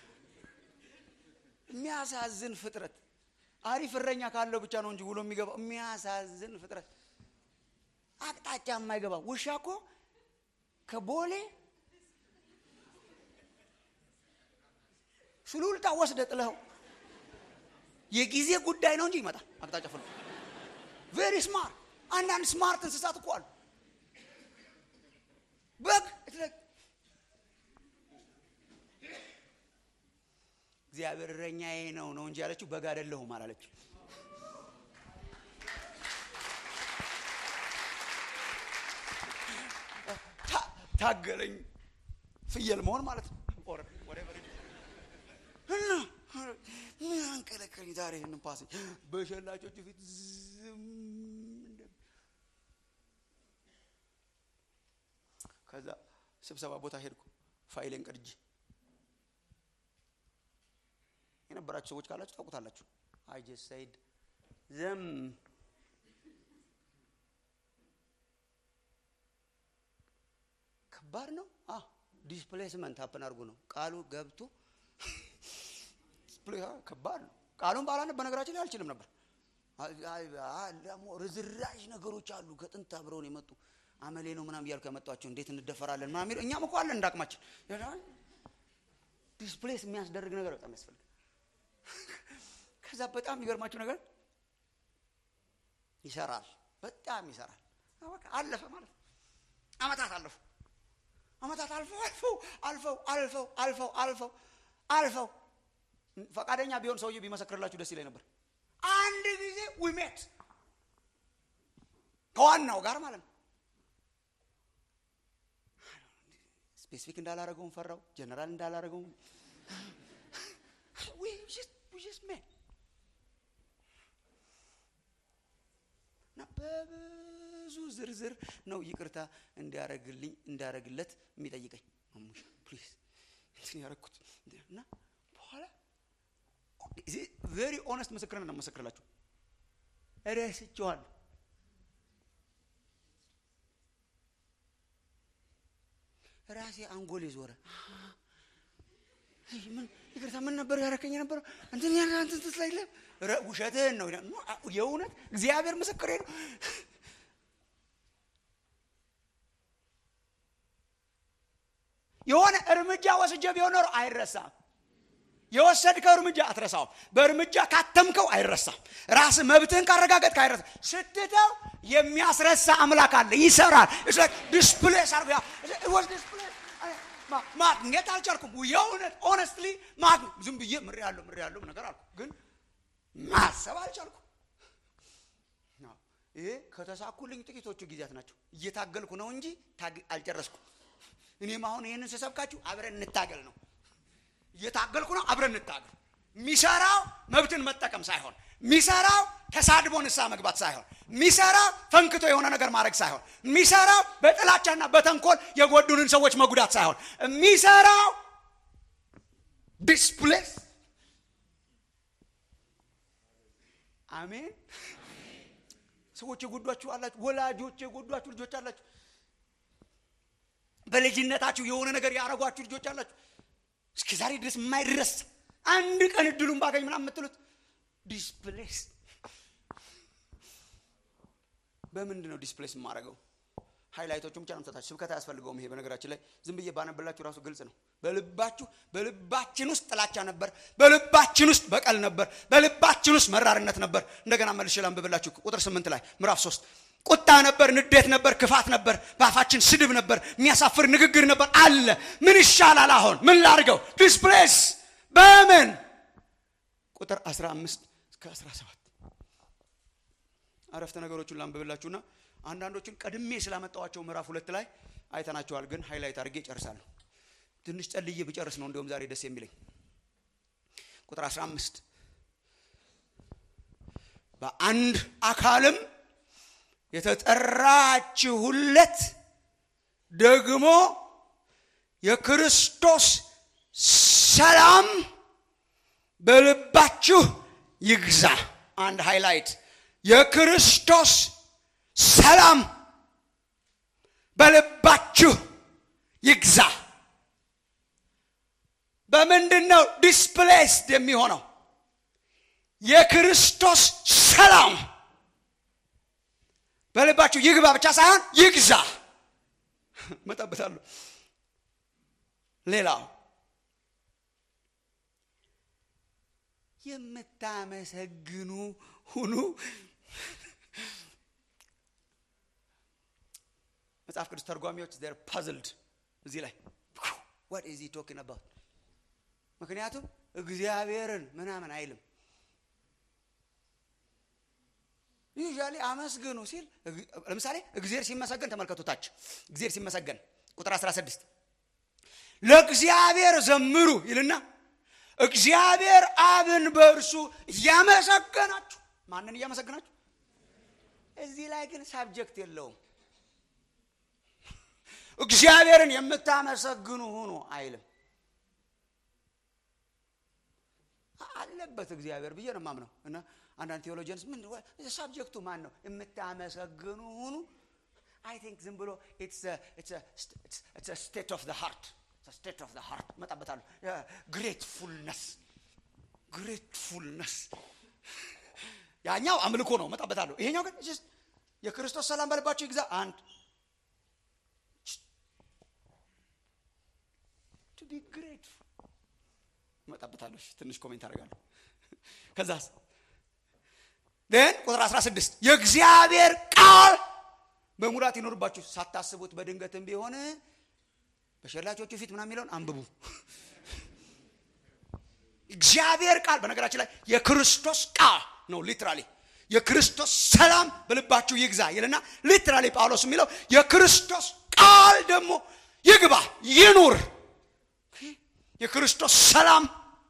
የሚያሳዝን ፍጥረት አሪፍ እረኛ ካለው ብቻ ነው እንጂ ውሎ የሚገባው የሚያሳዝን ፍጥረት አቅጣጫ የማይገባ ውሻ እኮ ከቦሌ ሱሉልታ ወስደ ጥለኸው የጊዜ ጉዳይ ነው እንጂ ይመጣል አቅጣጫ ፍሎ ቬሪ ስማርት አንዳንድ ስማርት እንስሳት እኮ አሉ በግ እግዚአብሔር እረኛዬ ነው ነው እንጂ ያለችው በግ አይደለሁም አላለች ታገለኝ ፍየል መሆን ማለት ነው እና ምን አንቀለቀለኝ ዛሬ ይህንን ፓስ በሸላቾቹ ፊት ዝም ከዛ ስብሰባ ቦታ ሄድኩ ፋይሌን ቀድጄ የነበራችሁ ሰዎች ካላችሁ ታውቁታላችሁ አይ ጀስት ሰይድ ዘም ከባድ ነው ዲስፕሌስመንት ሀፕን አድርጎ ነው ቃሉ ገብቶ ከባድ ነው ቃሉን ባላነብ በነገራችን ላይ አልችልም ነበር ደግሞ ርዝራዥ ነገሮች አሉ ከጥንት አብረውን የመጡ አመሌ ነው ምናም እያልኩ ያመጧቸው እንዴት እንደፈራለን ምናም እኛም እኮ አለን እንዳቅማችን ዲስፕሌስ የሚያስደርግ ነገር በጣም ያስፈልግ ከዛ በጣም የሚገርማችሁ ነገር ይሰራል በጣም ይሰራል አለፈ ማለት አመታት አለፉ አመታት አልፈው አልፈው አልፈው አልፈው አልፈው አልፈው አልፈው ፈቃደኛ ቢሆን ሰውዬ ቢመሰክርላችሁ ደስ ይለኝ ነበር አንድ ጊዜ ዊሜት ከዋናው ጋር ማለት ነው ስፔሲፊክ እንዳላረገውን ፈራው ጀነራል እንዳላረገውን ሜን እና በብዙ ዝርዝር ነው ይቅርታ እንዲያረግልኝ እንዳረግለት የሚጠይቀኝ ማሙሻ ፕሊዝ እንትን ያረግኩት እና በኋላ ቬሪ ኦነስት ምስክርን ነው መሰክርላችሁ ረስቼዋለሁ ራሴ አንጎል ዞረ ምን ይቅርታ ምን ነበር ያረከኝ ነበረው እንትን ያ እንትን ትስላይለ ውሸትህን ነው የእውነት እግዚአብሔር ምስክሬ ነው የሆነ እርምጃ ወስጀ ቢሆን ኖሮ አይረሳም የወሰድከው እርምጃ አትረሳውም በእርምጃ ካተምከው አይረሳም ራስ መብትህን ካረጋገጥ አይረሳ ስትተው የሚያስረሳ አምላክ አለ ይሰራል ዲስፕሌስ አርጎ ማግኘት አልቻልኩም የእውነት ኦነስትሊ ዝም ብዬ ምር ያለው ምር ያለው ነገር አልኩ ግን ማሰብ አልቻልኩም ይሄ ከተሳኩልኝ ጥቂቶቹ ጊዜያት ናቸው እየታገልኩ ነው እንጂ አልጨረስኩ እኔም አሁን ይህንን ስሰብካችሁ አብረን እንታገል ነው እየታገልኩ ነው አብረን እንታገል የሚሰራው መብትን መጠቀም ሳይሆን የሚሰራው ተሳድቦ ንሳ መግባት ሳይሆን የሚሰራው ፈንክቶ የሆነ ነገር ማድረግ ሳይሆን የሚሰራው በጥላቻና በተንኮል የጎዱንን ሰዎች መጉዳት ሳይሆን የሚሰራው ዲስፕሌስ አሜን ሰዎች የጎዷችሁ አላችሁ ወላጆች የጎዷችሁ ልጆች አላችሁ በልጅነታችሁ የሆነ ነገር ያረጓችሁ ልጆች አላችሁ እስከ ዛሬ ድረስ የማይረሳ አንድ ቀን እድሉን ባገኝ ምናምን የምትሉት ዲስፕሌስ በምንድን ነው ዲስፕሌስ የማደርገው ሃይላይቶቹን ብቻ ነው ምሰጣችሁ ስብከት አያስፈልገውም ይሄ በነገራችን ላይ ዝም ብዬ ባነብላችሁ ራሱ ግልጽ ነው በልባችሁ በልባችን ውስጥ ጥላቻ ነበር በልባችን ውስጥ በቀል ነበር በልባችን ውስጥ መራርነት ነበር እንደገና መልሼ ላንብብላችሁ ቁጥር ስምንት ላይ ምዕራፍ ሶስት ቁጣ ነበር ንዴት ነበር ክፋት ነበር በአፋችን ስድብ ነበር የሚያሳፍር ንግግር ነበር አለ ምን ይሻላል አሁን ምን ላርገው ዲስፕሌስ በምን ቁጥር 15 እስከ 17 አረፍተ ነገሮቹን ላንብብላችሁና አንዳንዶችን ቀድሜ ስላመጣዋቸው ምዕራፍ ሁለት ላይ አይተናቸዋል ግን ሃይላይት አድርጌ ጨርሳለሁ ትንሽ ጸልዬ ብጨርስ ነው እንዲሁም ዛሬ ደስ የሚለኝ ቁጥር 15 በአንድ አካልም የተጠራችሁለት ደግሞ የክርስቶስ ሰላም በልባችሁ ይግዛ አንድ ሃይላይት የክርስቶስ ሰላም በልባችሁ ይግዛ በምንድን ነው ዲስፕሌስድ የሚሆነው የክርስቶስ ሰላም በልባችሁ ይግባ ብቻ ሳይሆን ይግዛ መጠበታለሁ ሌላው የምታመሰግኑ ሁኑ መጽሐፍ ቅዱስ ተርጓሚዎች ር ፐዝልድ እዚህ ላይ ዋት ኢዝ ቶኪንግ አባውት ምክንያቱም እግዚአብሔርን ምናምን አይልም ዩዥዋሊ አመስግኑ ሲል ለምሳሌ እግዚአብሔር ሲመሰገን ተመልከቱታች እግዚአብሔር ሲመሰገን ቁጥር 16 ለእግዚአብሔር ዘምሩ ይልና እግዚአብሔር አብን በእርሱ እያመሰገናችሁ ማንን እያመሰገናችሁ እዚህ ላይ ግን ሳብጀክት የለውም እግዚአብሔርን የምታመሰግኑ ሁኑ አይልም አለበት እግዚአብሔር ብዬ ነው ማምነው እና አንዳንድ ቴዎሎጂንስ ምን ሳብጀክቱ ማን ነው የምታመሰግኑ ሁኑ አይ ቲንክ ዝም ብሎ ስቴት ኦፍ ሃርት ስቴት ኦፍ ሃርት መጣበታለሁ ግሬትፉልነስ ግሬትፉልነስ ያኛው አምልኮ ነው መጣበታለሁ ይሄኛው ግን የክርስቶስ ሰላም በልባቸው ይግዛ አንድ ቱ ቢ ግሬትፉል እመጣበታለሁ ትንሽ ኮሜንት አደርጋለሁ ከዛስ ግን ቁጥር 16 የእግዚአብሔር ቃል በሙላት ይኖርባችሁ ሳታስቡት በድንገትም ቢሆን በሸላቾቹ ፊት ምናምን የሚለውን አንብቡ። እግዚአብሔር ቃል በነገራችን ላይ የክርስቶስ ቃል ነው። ሊትራሊ የክርስቶስ ሰላም በልባችሁ ይግዛ ይልና ሊትራሊ ጳውሎስ የሚለው የክርስቶስ ቃል ደግሞ ይግባ ይኑር። የክርስቶስ ሰላም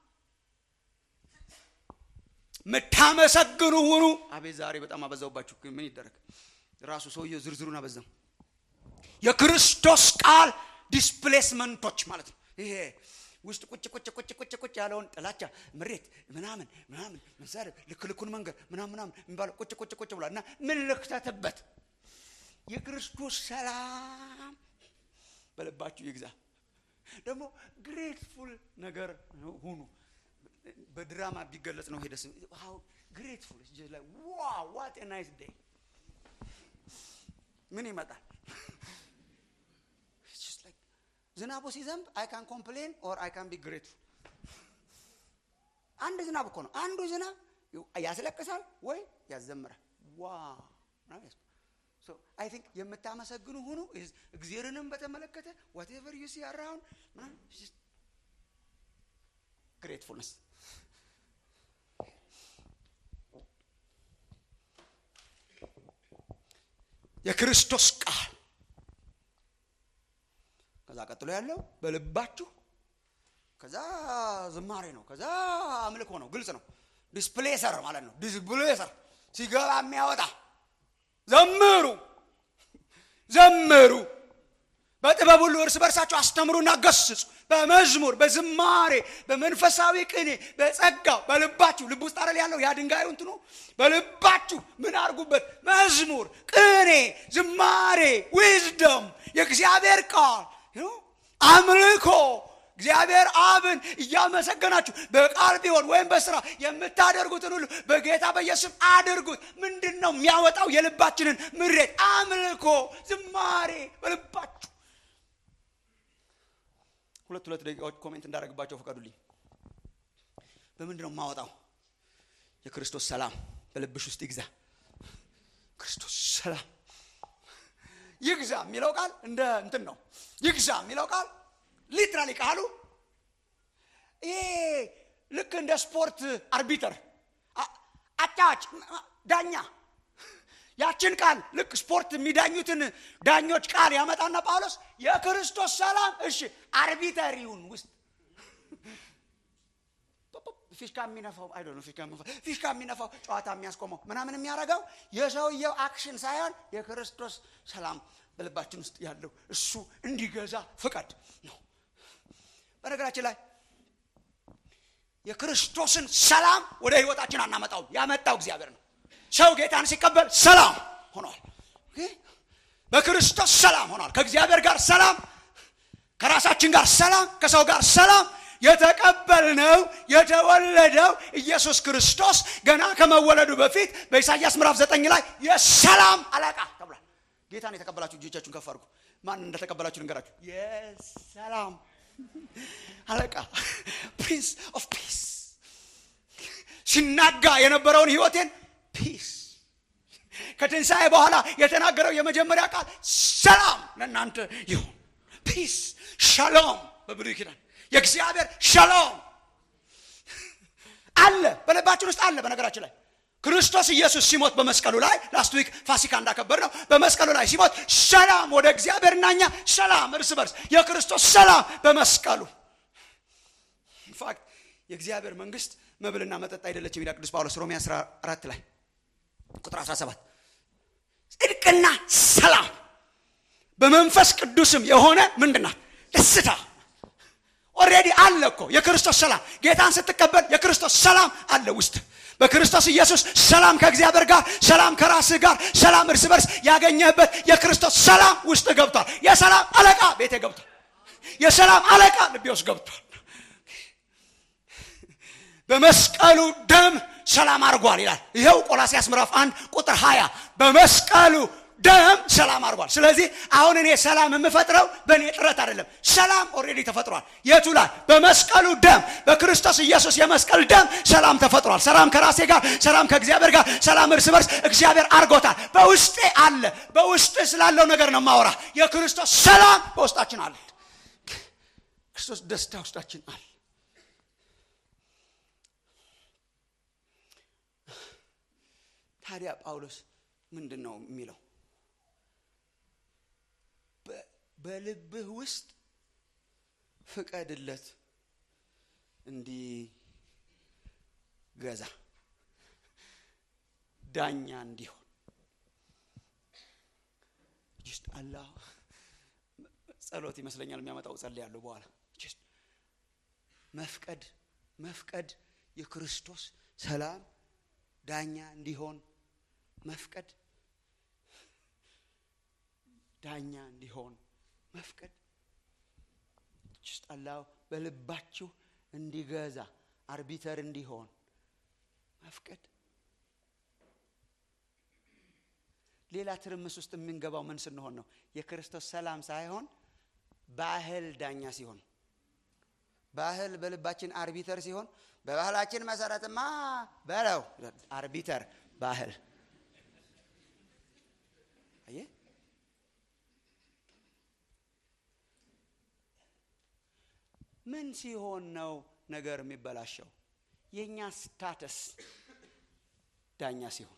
ምታመሰግኑ ሁኑ። አቤት ዛሬ በጣም አበዛውባችሁ። ግን ምን ይደረግ ራሱ ሰውየው ዝርዝሩን አበዛው። የክርስቶስ ቃል ዲስፕሌስመንቶች ማለት ነው። ይሄ ውስጥ ቁጭ ቁጭ ቁጭ ቁጭ ቁጭ ያለውን ጥላቻ፣ ምሬት፣ ምናምን ምናምን መሳደብ፣ ልክ ልኩን መንገድ ምናምን ምናምን የሚባለው ቁጭ ቁጭ ቁጭ ብሏል እና ምን ልክተትበት የክርስቶስ ሰላም በልባችሁ ይግዛ። ደግሞ ግሬትፉል ነገር ሁኑ። በድራማ ቢገለጽ ነው ሄደስ ሃው ግሬትፉል ላይ ዋው ዋት ኤ ናይስ ዴይ ምን ይመጣል? ዝናቡ ሲዘንብ አይ ካን ኮምፕሌን ኦር አይ ካን ቢ ግሬትፉል። አንድ ዝናብ እኮ ነው። አንዱ ዝናብ ያስለቅሳል ወይ ያዘምራል። ዋው አይ ቲንክ የምታመሰግኑ ሁኑ። እግዚአብሔርንም በተመለከተ ዋቴቨር ዩ ሲ አራውንድ ግሬትፉልነስ የክርስቶስ ቃል ከዛ ቀጥሎ ያለው በልባችሁ ከዛ ዝማሬ ነው። ከዛ አምልኮ ነው። ግልጽ ነው። ዲስፕሌሰር ማለት ነው። ዲስፕሌሰር ሲገባ የሚያወጣ ዘምሩ ዘምሩ በጥበብ ሁሉ እርስ በርሳቸው አስተምሩና ገስጹ። በመዝሙር በዝማሬ በመንፈሳዊ ቅኔ በጸጋው በልባችሁ ልብ ውስጥ አይደል ያለው ያ ድንጋዩ እንትኑ በልባችሁ ምን አድርጉበት? መዝሙር፣ ቅኔ፣ ዝማሬ፣ ዊዝደም የእግዚአብሔር ቃል አምልኮ እግዚአብሔር አብን እያመሰገናችሁ በቃል ቢሆን ወይም በስራ የምታደርጉትን ሁሉ በጌታ በኢየሱስ አድርጉት። ምንድን ነው የሚያወጣው የልባችንን ምሬት? አምልኮ፣ ዝማሬ በልባችሁ ሁለት ሁለት ደቂቃዎች ኮሜንት እንዳደረግባቸው ፈቀዱልኝ። በምንድን ነው የማወጣው? የክርስቶስ ሰላም በልብሽ ውስጥ ይግዛ። ክርስቶስ ሰላም ይግዛ የሚለው ቃል እንደ እንትን ነው። ይግዛ የሚለው ቃል ሊትራሊ ቃሉ ይሄ ልክ እንደ ስፖርት አርቢተር አጫዋች፣ ዳኛ ያችን ቃል ልክ ስፖርት የሚዳኙትን ዳኞች ቃል ያመጣና ጳውሎስ የክርስቶስ ሰላም እሺ አርቢተሪውን ውስጥ ፊሽካ የሚነፋው አይ ነው ፊሽካ የሚነፋው ፊሽካ የሚነፋው ጨዋታ የሚያስቆመው ምናምን የሚያደርገው የሰውየው አክሽን ሳይሆን የክርስቶስ ሰላም በልባችን ውስጥ ያለው እሱ እንዲገዛ ፍቃድ ነው። በነገራችን ላይ የክርስቶስን ሰላም ወደ ህይወታችን አናመጣውም። ያመጣው እግዚአብሔር ነው። ሰው ጌታን ሲቀበል ሰላም ሆኗል። በክርስቶስ ሰላም ሆኗል። ከእግዚአብሔር ጋር ሰላም፣ ከራሳችን ጋር ሰላም፣ ከሰው ጋር ሰላም የተቀበልነው የተወለደው ኢየሱስ ክርስቶስ ገና ከመወለዱ በፊት በኢሳይያስ ምዕራፍ ዘጠኝ ላይ የሰላም አለቃ ተብሏል። ጌታን የተቀበላችሁ እጆቻችሁን ከፍ አድርጉ። ማን እንደተቀበላችሁ ልንገራችሁ። የሰላም አለቃ ፕሪንስ ኦፍ ፒስ ሲናጋ የነበረውን ህይወቴን ፒስ ከትንሣኤ በኋላ የተናገረው የመጀመሪያ ቃል ሰላም ለእናንተ ይሁን። ፒስ ሻሎም በብሉይ ኪዳን የእግዚአብሔር ሻሎም አለ በልባችን ውስጥ አለ። በነገራችን ላይ ክርስቶስ ኢየሱስ ሲሞት በመስቀሉ ላይ ላስት ዊክ ፋሲካ እንዳከበር ነው። በመስቀሉ ላይ ሲሞት ሰላም ወደ እግዚአብሔርና እኛ ሰላም እርስ በርስ የክርስቶስ ሰላም በመስቀሉ ኢንፋክት የእግዚአብሔር መንግስት መብልና መጠጥ አይደለችም ይላል ቅዱስ ጳውሎስ ሮሜ 14 ላይ ቁጥር 17 ጽድቅና ሰላም በመንፈስ ቅዱስም የሆነ ምንድናት ደስታ ኦልሬዲ አለ እኮ የክርስቶስ ሰላም ጌታን ስትቀበል የክርስቶስ ሰላም አለ ውስጥ በክርስቶስ ኢየሱስ ሰላም ከእግዚአብሔር ጋር ሰላም ከራስህ ጋር ሰላም እርስ በርስ ያገኘህበት የክርስቶስ ሰላም ውስጥ ገብቷል የሰላም አለቃ ቤቴ ገብቷል የሰላም አለቃ ልቤ ውስጥ ገብቷል በመስቀሉ ደም ሰላም አድርጓል ይላል ይኸው ቆላሲያስ ምዕራፍ አንድ ቁጥር 20 በመስቀሉ ደም ሰላም አድርጓል ስለዚህ አሁን እኔ ሰላም የምፈጥረው በእኔ ጥረት አይደለም ሰላም ኦልሬዲ ተፈጥሯል የቱ ላይ በመስቀሉ ደም በክርስቶስ ኢየሱስ የመስቀል ደም ሰላም ተፈጥሯል ሰላም ከራሴ ጋር ሰላም ከእግዚአብሔር ጋር ሰላም እርስ በርስ እግዚአብሔር አድርጎታል በውስጤ አለ በውስጥ ስላለው ነገር ነው ማወራ የክርስቶስ ሰላም በውስጣችን አለ ክርስቶስ ደስታ ውስጣችን አለ ታዲያ ጳውሎስ ምንድን ነው የሚለው በልብህ ውስጥ ፍቀድለት እንዲገዛ ዳኛ እንዲሆን ጅስት አላ ጸሎት ይመስለኛል የሚያመጣው ጸልያለሁ በኋላ መፍቀድ መፍቀድ የክርስቶስ ሰላም ዳኛ እንዲሆን መፍቀድ ዳኛ እንዲሆን መፍቀድ ጅስት አላው በልባችሁ እንዲገዛ አርቢተር እንዲሆን መፍቀድ ሌላ ትርምስ ውስጥ የምንገባው ምን ስንሆን ነው የክርስቶስ ሰላም ሳይሆን ባህል ዳኛ ሲሆን ባህል በልባችን አርቢተር ሲሆን በባህላችን መሰረትማ በለው አርቢተር ባህል አየ ምን ሲሆን ነው ነገር የሚበላሸው የእኛ ስታተስ ዳኛ ሲሆን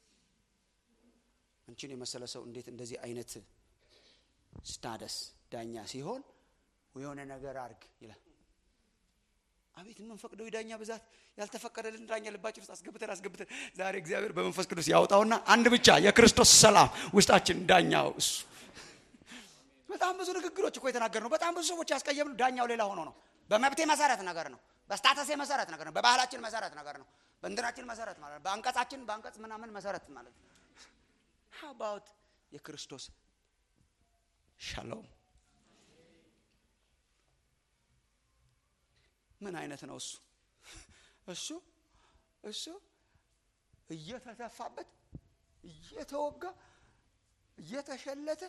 አንቺን የመሰለ ሰው እንዴት እንደዚህ አይነት ስታደስ ዳኛ ሲሆን የሆነ ነገር አርግ ይላል አቤት የምንፈቅደው የዳኛ ብዛት ያልተፈቀደልን ዳኛ ልባችን ውስጥ አስገብተን አስገብተን ዛሬ እግዚአብሔር በመንፈስ ቅዱስ ያውጣውና አንድ ብቻ የክርስቶስ ሰላም ውስጣችን ዳኛው እሱ በጣም ብዙ ንግግሮች እኮ የተናገር ነው በጣም ብዙ ሰዎች ያስቀየምነው ዳኛው ሌላ ሆኖ ነው በመብቴ መሰረት ነገር ነው በስታተሴ መሰረት ነገር ነው በባህላችን መሰረት ነገር ነው በእንትናችን መሰረት ማለት ነው በአንቀጻችን በአንቀጽ ምናምን መሰረት ማለት ነው አባውት የክርስቶስ ሻሎም ምን አይነት ነው እሱ እሱ እሱ እየተተፋበት እየተወጋ እየተሸለተ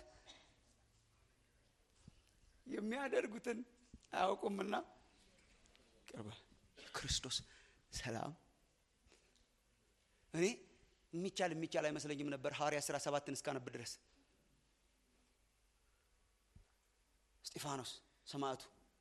የሚያደርጉትን አያውቁምና ቅርበ ክርስቶስ ሰላም እኔ የሚቻል የሚቻል አይመስለኝም ነበር ሐዋርያ ስራ ሰባትን እስካነብ ድረስ እስጢፋኖስ ሰማዕቱ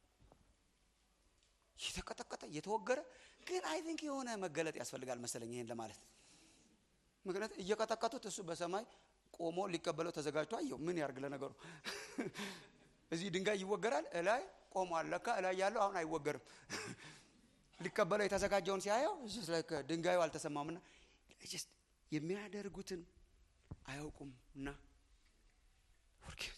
እየተቀጠቀጠ እየተወገረ ግን አይ ቲንክ የሆነ መገለጥ ያስፈልጋል መሰለኝ ይሄን ለማለት ምክንያት እየቀጠቀጡት እሱ በሰማይ ቆሞ ሊቀበለው ተዘጋጅቶ አየው ምን ያርግ ለነገሩ እዚህ ድንጋይ ይወገራል እላይ ቆሟል ለካ እላይ ያለው አሁን አይወገርም ሊቀበለው የተዘጋጀውን ሲያየው ድንጋዩ አልተሰማምና የሚያደርጉትን አያውቁም እና ወርጌት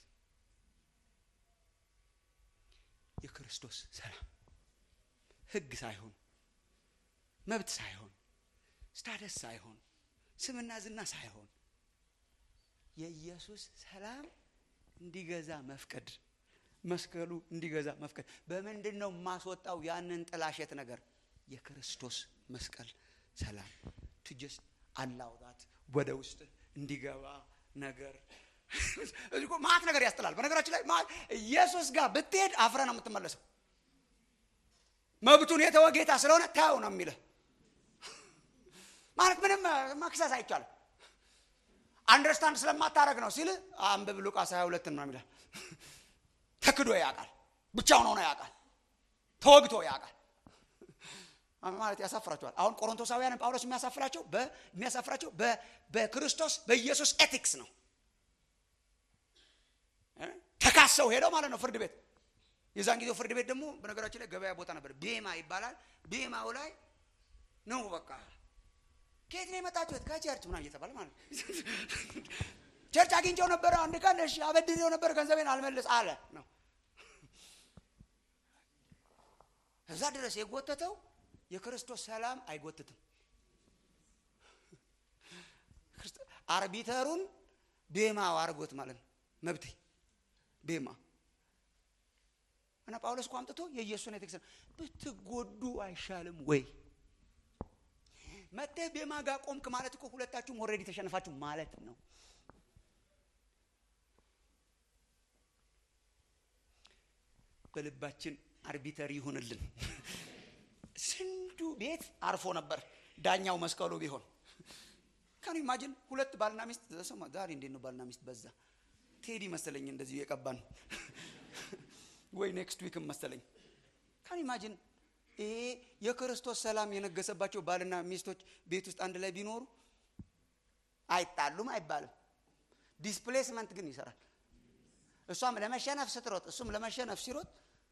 የክርስቶስ ሰላም ህግ ሳይሆን መብት ሳይሆን ስታደስ ሳይሆን ስምና ዝና ሳይሆን የኢየሱስ ሰላም እንዲገዛ መፍቀድ መስቀሉ እንዲገዛ መፍቀድ በምንድን ነው የማስወጣው ያንን ጥላሸት ነገር የክርስቶስ መስቀል ሰላም ቱጀስት አላውጣት ወደ ውስጥ እንዲገባ ነገር እዚህ ማት ነገር ያስጥላል በነገራችን ላይ ኢየሱስ ጋር ብትሄድ አፍረ ነው የምትመለሰው መብቱን የተወ ጌታ ስለሆነ ታው ነው የሚልህ ማለት ምንም መክሰስ አይቻልም አንደርስታንድ ስለማታረግ ነው ሲል አንብብ ሉቃስ 22 ነው ይላል ተክዶ ያውቃል ብቻውን ሆኖ ያውቃል ተወግቶ ያውቃል ማለት ያሳፍራቸዋል አሁን ቆሮንቶሳውያን ጳውሎስ የሚያሳፍራቸው የሚያሳፍራቸው በክርስቶስ በኢየሱስ ኤቲክስ ነው ተካሰው ሄደው ማለት ነው ፍርድ ቤት የዛን ጊዜው ፍርድ ቤት ደግሞ በነገራችን ላይ ገበያ ቦታ ነበር ቤማ ይባላል ቤማው ላይ ነው በቃ ከየት ነው የመጣችሁት ከቸርች ምናምን እየተባለ ማለት ቸርች አግኝቸው ነበረ አንድ ቀን እሺ አበድሬው ነበር ገንዘቤን አልመልስ አለ ነው እዛ ድረስ የጎተተው የክርስቶስ ሰላም አይጎትትም አርቢተሩን ቤማው አርጎት ማለት ነው መብቴ ቤማ እና ጳውሎስ እኮ አምጥቶ የኢየሱስን ኤቲክስ ብትጎዱ አይሻልም ወይ መጥተህ ቤማ ጋር ቆምክ ማለት እኮ ሁለታችሁም ኦልሬዲ ተሸነፋችሁ ማለት ነው በልባችን አርቢተር ይሁንልን ስንዱ ቤት አርፎ ነበር ዳኛው መስቀሉ ቢሆን ካን ኢማጂን ሁለት ባልና ሚስት ሰማ ዛሬ እንዴት ነው ባልና ሚስት በዛ ቴዲ መሰለኝ እንደዚሁ የቀባን ወይ ኔክስት ዊክም መሰለኝ ካን ኢማጂን ይሄ የክርስቶስ ሰላም የነገሰባቸው ባልና ሚስቶች ቤት ውስጥ አንድ ላይ ቢኖሩ አይጣሉም አይባልም። ዲስፕሌስመንት ግን ይሰራል። እሷም ለመሸነፍ ስትሮጥ፣ እሱም ለመሸነፍ ሲሮጥ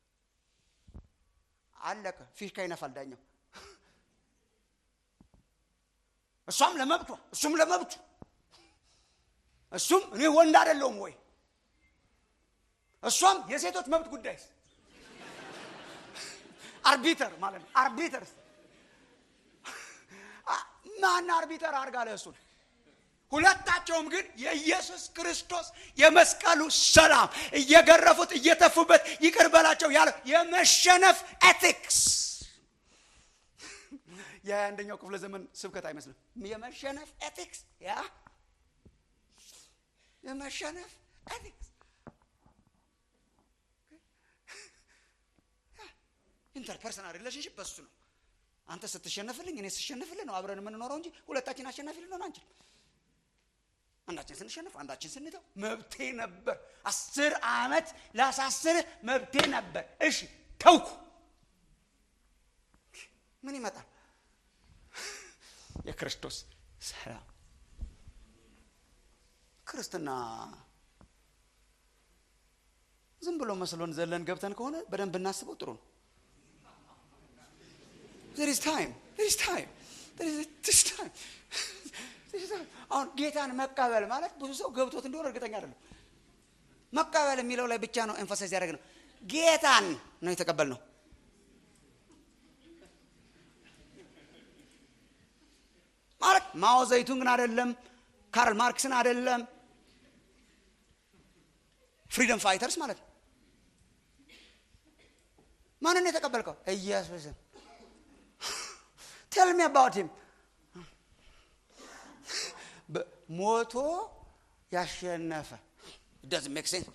አለቀ። ፊሽካ ይነፋል ዳኛው። እሷም ለመብቷ እሱም ለመብቱ እሱም እኔ ወንድ አይደለሁም ወይ እሷም የሴቶች መብት ጉዳይስ አርቢተር ማለት ነው። አርቢተር ማን አርቢተር አርጋ ለእሱን ሁለታቸውም ግን የኢየሱስ ክርስቶስ የመስቀሉ ሰላም እየገረፉት እየተፉበት ይቅር በላቸው ያለው የመሸነፍ ኤቲክስ የአንደኛው ክፍለ ዘመን ስብከት አይመስልም። የመሸነፍ ኤቲክስ ያ የመሸነፍ ኤቲክስ ኢንተርፐርሰናል ሪሌሽንሽፕ በሱ ነው። አንተ ስትሸነፍልኝ እኔ ስሸነፍልህ ነው አብረን የምንኖረው እንጂ ሁለታችን አሸናፊ ልንሆን አንችል። አንዳችን ስንሸነፍ አንዳችን ስንተው መብቴ ነበር። አስር ዓመት ላሳስርህ መብቴ ነበር። እሺ ተውኩ። ምን ይመጣል? የክርስቶስ ሰላም። ክርስትና ዝም ብሎ መስሎን ዘለን ገብተን ከሆነ በደንብ እናስበው ጥሩ ነው። there is time there is time there is this time አሁን ጌታን መቀበል ማለት ብዙ ሰው ገብቶት እንደሆነ እርግጠኛ አይደለም። መቀበል የሚለው ላይ ብቻ ነው ኤንፋሳይዝ ያደረግ ነው። ጌታን ነው የተቀበል ነው። ማለት ማኦ ዘይቱንግን አይደለም፣ ካርል ማርክስን አይደለም፣ ፍሪደም ፋይተርስ ማለት ነው። ማንን የተቀበልከው? ኢየሱስን። ቴል ሚ አባውት ሂም ሞቶ ያሸነፈ ዳዝ ሜክ ሴንስ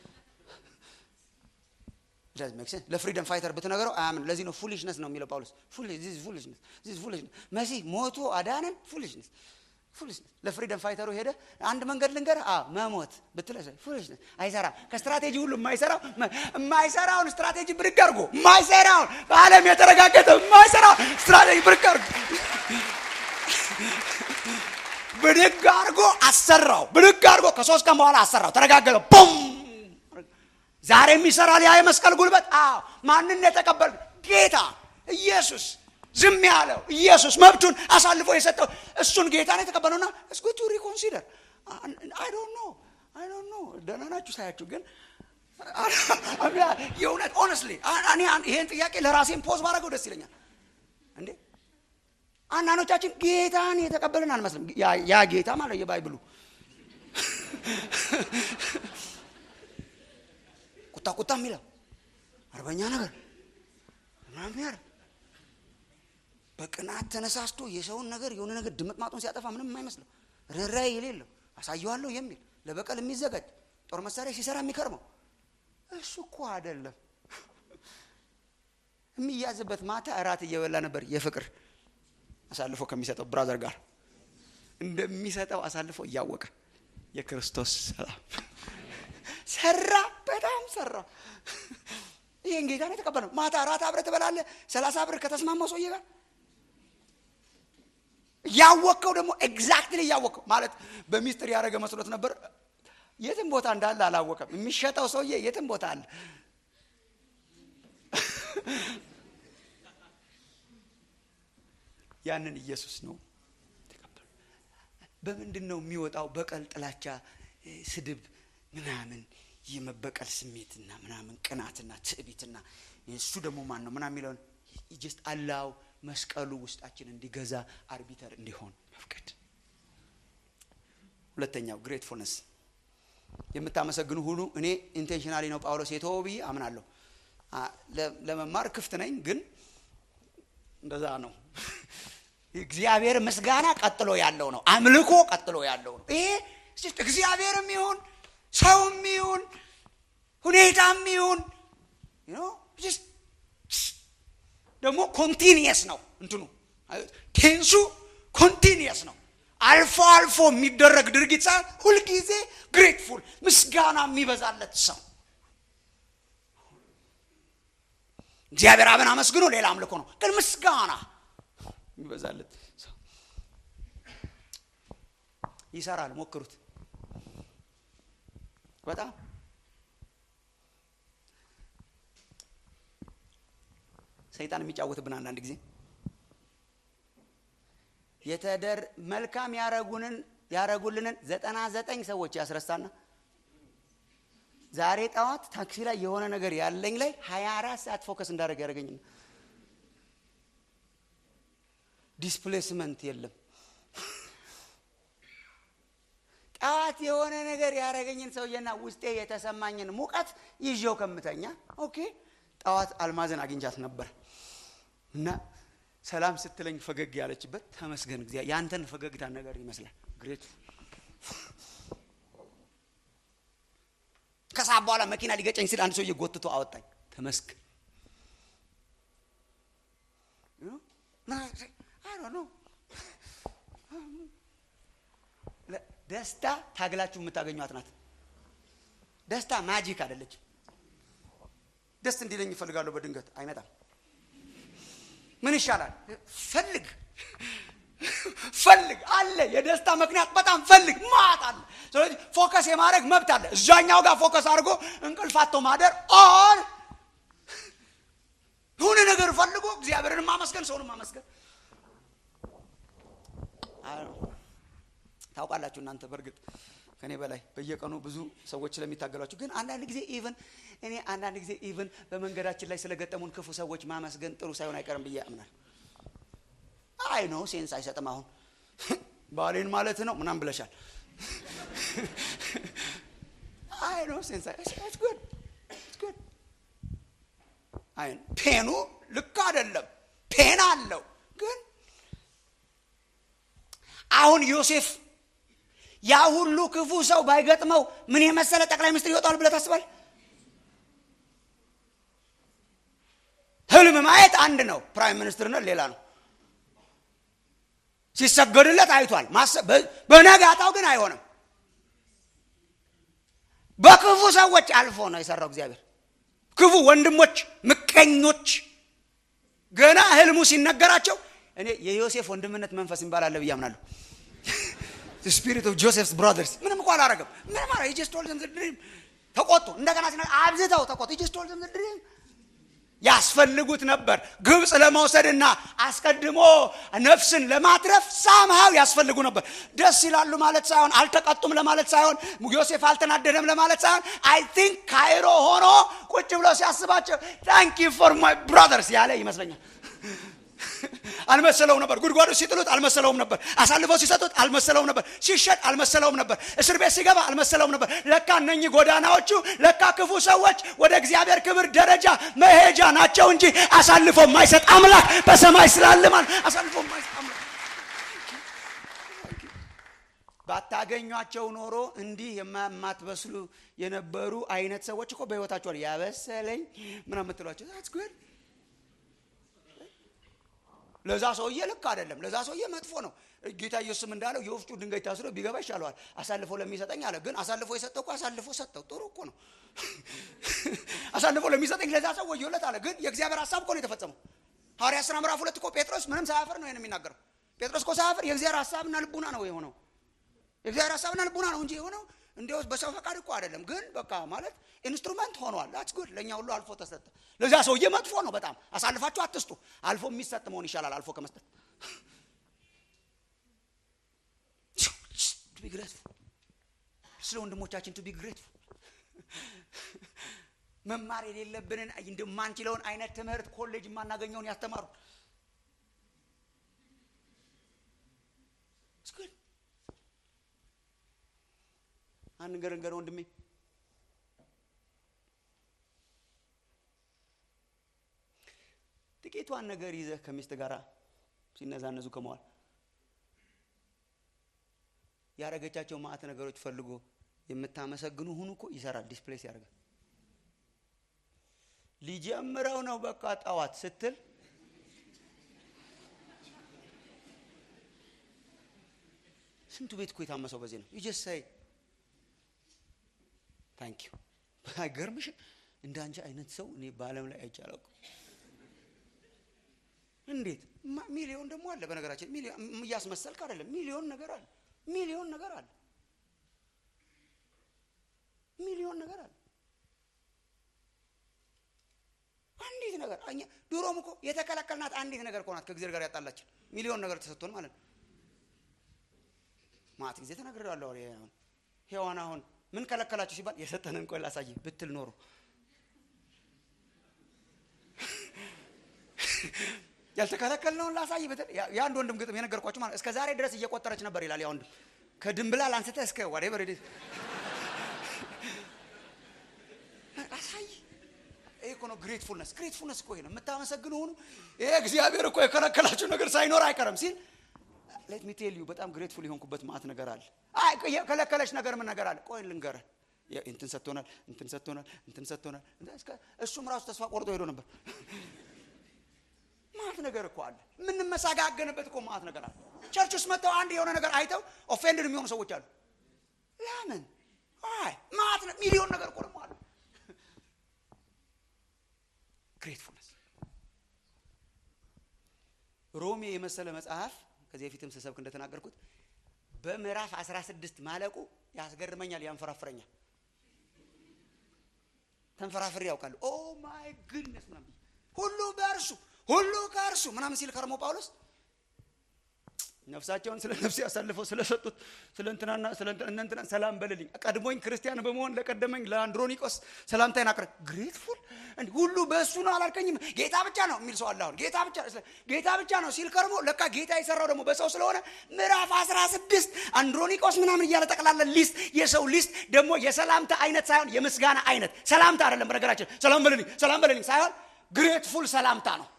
ዳዝ ሜክ ሴንስ ለፍሪደም ፋይተር ብትነገረው አያምን ለዚህ ነው ፉሊሽነስ ነው የሚለው ጳውሎስ ፉሊሽነስ ፉሊሽነስ መሲህ ሞቶ አዳነን ፉሊሽነስ ፉሊሽነስ ለፍሪደም ፋይተሩ ሄደ አንድ መንገድ ልንገር አ መሞት ብትለ ፉሊሽነስ አይሰራም ከስትራቴጂ ሁሉ የማይሰራው የማይሰራውን ስትራቴጂ ብድግ አድርጎ የማይሰራውን በዓለም የተረጋገጠ የማይሰራውን ስትራቴጂ ብድግ አድርጎ ብድግ አድርጎ አሰራው። ብድግ አድርጎ ከሶስት ቀን በኋላ አሰራው። ተረጋገጠ። ቡም ዛሬም ይሰራል ያ የመስቀል ጉልበት። አዎ ማንን የተቀበል ጌታ ኢየሱስ ዝም ያለው ኢየሱስ መብቱን አሳልፎ የሰጠው እሱን ጌታ ነው የተቀበለውና እስኩ ቱ ሪኮንሲደር አይ ዶንት ኖ አይ ዶንት ኖ ደህና ናችሁ ሳያችሁ ግን የእውነት ኦነስትሊ እኔ ይሄን ጥያቄ ለራሴን ፖዝ ባደረገው ደስ ይለኛል እንዴ አንዳንዶቻችን ጌታን የተቀበልን አንመስልም። ያ ጌታ ማለት የባይብሉ ቁጣ ቁጣ የሚለው አርበኛ ነገር ምናምን ያለ በቅናት ተነሳስቶ የሰውን ነገር የሆነ ነገር ድምጥ ማጡን ሲያጠፋ ምንም የማይመስለው ርኅራኄ የሌለው አሳየዋለሁ የሚል ለበቀል የሚዘጋጅ ጦር መሳሪያ ሲሰራ የሚከርመው እሱ እኮ አይደለም። የሚያዝበት ማታ እራት እየበላ ነበር የፍቅር አሳልፎ ከሚሰጠው ብራዘር ጋር እንደሚሰጠው አሳልፎ እያወቀ የክርስቶስ ሰላም ሰራ፣ በጣም ሰራ። ይህን ጌታ ነው የተቀበለው። ማታ እራት አብረህ ትበላለህ። ሰላሳ ብር ከተስማማው ሰውዬ ጋር እያወቅከው ደግሞ ኤግዛክትሊ እያወቅከው ማለት በሚስጥር ያደረገ መስሎት ነበር። የትም ቦታ እንዳለ አላወቀም። የሚሸጠው ሰውዬ የትም ቦታ አለ። ያንን ኢየሱስ ነው ተቀበሉ። በምንድን ነው የሚወጣው? በቀል፣ ጥላቻ፣ ስድብ ምናምን የመበቀል ስሜትና ምናምን ቅናትና ትዕቢትና እሱ ደግሞ ማን ነው ምናምን የሚለውን ጀስት አላው መስቀሉ ውስጣችን እንዲገዛ አርቢተር እንዲሆን መፍቀድ። ሁለተኛው ግሬትፉልነስ የምታመሰግኑ ሁሉ እኔ ኢንቴንሽናሊ ነው ጳውሎስ የተወው ብዬ አምናለሁ። ለመማር ክፍት ነኝ፣ ግን እንደዛ ነው። እግዚአብሔር ምስጋና ቀጥሎ ያለው ነው። አምልኮ ቀጥሎ ያለው ነው። ይሄ እግዚአብሔርም ይሁን ሰውም ይሁን ሁኔታም ይሁን ደግሞ ኮንቲኒየስ ነው። እንትኑ ቴንሱ ኮንቲኒየስ ነው። አልፎ አልፎ የሚደረግ ድርጊት ሳይሆን ሁልጊዜ ግሬትፉል ምስጋና የሚበዛለት ሰው እግዚአብሔር አብን አመስግኖ ሌላ አምልኮ ነው ግን ምስጋና ይበዛለት ሰው ይሰራል ሞክሩት በጣም ሰይጣን የሚጫወትብን አንዳንድ ጊዜ የተደር መልካም ያረጉንን ያረጉልንን ዘጠና ዘጠኝ ሰዎች ያስረሳና ዛሬ ጠዋት ታክሲ ላይ የሆነ ነገር ያለኝ ላይ ሀያ አራት ሰዓት ፎከስ እንዳደረግ ያደረገኝ ዲስፕሌስመንት የለም ጠዋት የሆነ ነገር ያደረገኝን ሰውዬና ውስጤ የተሰማኝን ሙቀት ይዤው ከምተኛ ኦኬ ጠዋት አልማዘን አግኝቻት ነበር እና ሰላም ስትለኝ ፈገግ ያለችበት ተመስገን ጊዜ ያንተን ፈገግታ ነገር ይመስላል ግሬት ከሰዓት በኋላ መኪና ሊገጨኝ ሲል አንድ ሰውዬ ጎትቶ አወጣኝ ተመስገን ደስታ ታግላችሁ የምታገኟት ናት ደስታ ማጂክ አይደለች ደስ እንዲለኝ ይፈልጋለሁ በድንገት አይመጣም ምን ይሻላል ፈልግ ፈልግ አለ የደስታ ምክንያት በጣም ፈልግ ማት አለ ስለዚህ ፎከስ የማድረግ መብት አለ እዛኛው ጋር ፎከስ አድርጎ እንቅልፋቶ ማደር ኦር የሆነ ነገር ፈልጎ እግዚአብሔርን ማመስገን ሰውን ማመስገን ታውቃላችሁ እናንተ በእርግጥ ከኔ በላይ በየቀኑ ብዙ ሰዎች ስለሚታገሏችሁ ግን አንዳንድ ጊዜ ኢቭን እኔ አንዳንድ ጊዜ ኢቭን በመንገዳችን ላይ ስለገጠሙን ክፉ ሰዎች ማመስገን ጥሩ ሳይሆን አይቀርም ብዬ አምናል አይ ነው ሴንስ አይሰጥም አሁን ባሌን ማለት ነው ምናም ብለሻል አይ ነው ሴንስ ጉድ ጉድ አይ ፔኑ ልክ አይደለም ፔን አለው ግን አሁን ዮሴፍ ያ ሁሉ ክፉ ሰው ባይገጥመው ምን የመሰለ ጠቅላይ ሚኒስትር ይወጣል ብለ ታስባል ህልም ማየት አንድ ነው ፕራይም ሚኒስትርነት ሌላ ነው ሲሰገድለት አይቷል በነጋታው ግን አይሆንም በክፉ ሰዎች አልፎ ነው የሰራው እግዚአብሔር ክፉ ወንድሞች ምቀኞች ገና ህልሙ ሲነገራቸው እኔ የዮሴፍ ወንድምነት መንፈስ ይባላለ ብዬ አምናለሁ ስፒሪት ኦፍ ጆሴፍስ ብራዘርስ ምንም እኮ አላረገም ምንም አረ ጀስት ቶልድ ዘም ድሪም ተቆጡ እንደገና ሲነ አብዝተው ተቆጡ ጀስት ቶልድ ዘም ድሪም ያስፈልጉት ነበር ግብፅ ለመውሰድና አስቀድሞ ነፍስን ለማትረፍ ሳምሃው ያስፈልጉ ነበር ደስ ይላሉ ማለት ሳይሆን አልተቀጡም ለማለት ሳይሆን ዮሴፍ አልተናደደም ለማለት ሳይሆን አይ ቲንክ ካይሮ ሆኖ ቁጭ ብሎ ሲያስባቸው ታንክ ፎር ማይ ብራዘርስ ያለ ይመስለኛል አልመሰለውም ነበር ጉድጓዱ ሲጥሉት አልመሰለውም ነበር አሳልፈው ሲሰጡት አልመሰለውም ነበር ሲሸጥ አልመሰለውም ነበር እስር ቤት ሲገባ አልመሰለውም ነበር ለካ እነኚህ ጎዳናዎቹ ለካ ክፉ ሰዎች ወደ እግዚአብሔር ክብር ደረጃ መሄጃ ናቸው እንጂ አሳልፎ የማይሰጥ አምላክ በሰማይ ስላልማል አሳልፎ የማይሰጥ አምላክ ባታገኟቸው ኖሮ እንዲህ የማትበስሉ የነበሩ አይነት ሰዎች እኮ በህይወታቸዋል ያበሰለኝ ምና የምትሏቸው ጉድ ለዛ ሰውዬ ልክ አይደለም ለዛ ሰውዬ መጥፎ ነው ጌታ ኢየሱስም እንዳለው የወፍጩ ድንጋይ ታስሮ ቢገባ ይሻለዋል አሳልፎ ለሚሰጠኝ አለ ግን አሳልፎ የሰጠው እኮ አሳልፎ ሰጠው ጥሩ እኮ ነው አሳልፎ ለሚሰጠኝ ለዛ ሰው ወዮለት አለ ግን የእግዚአብሔር ሀሳብ እኮ ነው የተፈጸመው ሐዋርያ ስራ ምዕራፍ ሁለት እኮ ጴጥሮስ ምንም ሳያፍር ነው ይህን የሚናገረው ጴጥሮስ እኮ ሳያፍር የእግዚአብሔር ሀሳብና ልቡና ነው የሆነው የእግዚአብሔር ሀሳብና ልቡና ነው እንጂ የሆነው እንዲያው በሰው ፈቃድ እኮ አይደለም ግን በቃ ማለት ኢንስትሩመንት ሆኗል ዳትስ ጉድ ለእኛ ሁሉ አልፎ ተሰጠ ለዛ ሰውዬ መጥፎ ነው በጣም አሳልፋችሁ አትስጡ አልፎ የሚሰጥ መሆን ይሻላል አልፎ ከመስጠት ቱ ቢ ግሬትፉል ስለ ወንድሞቻችን ቱ ቢ ግሬትፉል መማር የሌለብንን እንደማንችለውን አይነት ትምህርት ኮሌጅ የማናገኘውን ያስተማሩ አንድ ነገር እንገር ወንድሜ ጥቂቷን ነገር ይዘህ ከሚስት ጋር ሲነዛነዙ ከመዋል ያረገቻቸው ማዕት ነገሮች ፈልጎ የምታመሰግኑ ሁኑ እኮ ይሰራል ዲስፕሌስ ያደርጋል ሊጀምረው ነው በቃ ጠዋት ስትል ስንቱ ቤት እኮ የታመሰው በዚህ ነው ይጀሳይ ታንክ ዩ አይገርምሽም እንደ አንቺ አይነት ሰው እኔ በአለም ላይ አይቼ አላውቅም እንዴት ማ- ሚሊዮን ደግሞ አለ በነገራችን ሚሊዮን እያስመሰልክ አይደለም ሚሊዮን ነገር አለ ሚሊዮን ነገር አለ ሚሊዮን ነገር አለ አንዲት ነገር እኛ ድሮም እኮ የተከለከልናት አንዲት ነገር እኮ ናት ከእግዚአብሔር ጋር ያጣላችን ሚሊዮን ነገር ተሰጥቶን ማለት ነው ማት ጊዜ ተናግሬዋለሁ እኔ አሁን ሔዋን አሁን ምን ከለከላችሁ ሲባል የሰጠንን ቆይ ላሳይ ብትል ኖሮ ያልተከለከልነውን ላሳይ ብትል ያ- የአንድ ወንድም ግጥም የነገርኳችሁ ማለት እስከ ዛሬ ድረስ እየቆጠረች ነበር ይላል ያ ወንድም ከድንብላል አንስተ እስከ ዋዴቨር አሳይ ይሄ እኮ ነው ግሬትፉልነስ ግሬትፉልነስ እኮ ይሄ ነው የምታመሰግኑ ሆኑ ይሄ እግዚአብሔር እኮ የከለከላችሁ ነገር ሳይኖር አይቀርም ሲል ሌት ሚ ቴል ዩ በጣም ግሬትፉል የሆንኩበት ማት ነገር አለ አይ የከለከለች ነገር ምን ነገር አለ ቆይ ልንገርህ ያ- እንትን ሰጥቶናል እንትን ሰጥቶናል እንትን ሰጥቶናል እንትን እስከ- እሱም ራሱ ተስፋ ቆርጦ ሄዶ ነበር ማት ነገር እኮ አለ የምንመሳጋገንበት እኮ ማት ነገር አለ ቸርች ውስጥ መጥተው አንድ የሆነ ነገር አይተው ኦፌንድድ የሚሆኑ ሰዎች አሉ ለምን አይ ማት ነ- ሚሊዮን ነገር እኮ ደግሞ አለ ግሬትፉልነስ ሮሜ የመሰለ መጽሐፍ ከዚህ በፊትም ስሰብክ እንደተናገርኩት በምዕራፍ 16 ማለቁ ያስገርመኛል ያንፈራፍረኛል ተንፈራፍሬ ያውቃሉ ኦ ማይ ግድነስ ምናምን ብዬ ሁሉ በእርሱ ሁሉ ከእርሱ ምናምን ሲል ከርሞ ጳውሎስ ነፍሳቸውን ስለ ነፍሴ አሳልፈው ስለሰጡት ስለ እንትናና ስለ እንትና- እነ እንትና ሰላም በልልኝ ቀድሞኝ ክርስቲያን በመሆን ለቀደመኝ ለአንድሮኒቆስ ሰላምታዬን አቅርብ ግሬትፉል እንዲህ ሁሉ በእሱ ነው አላልከኝም ጌታ ብቻ ነው የሚል ሰው አለ አሁን ጌታ ብቻ ስለ- ጌታ ብቻ ነው ሲል ከርሞ ለካ ጌታ የሰራው ደግሞ በሰው ስለሆነ ምዕራፍ 16 አንድሮኒቆስ ምናምን እያለ ጠቅላላ ሊስት የሰው ሊስት ደግሞ የሰላምታ አይነት ሳይሆን የምስጋና አይነት ሰላምታ አይደለም በነገራችን ሰላም በልልኝ ሰላም በልልኝ ሳይሆን ግሬትፉል ሰላምታ ነው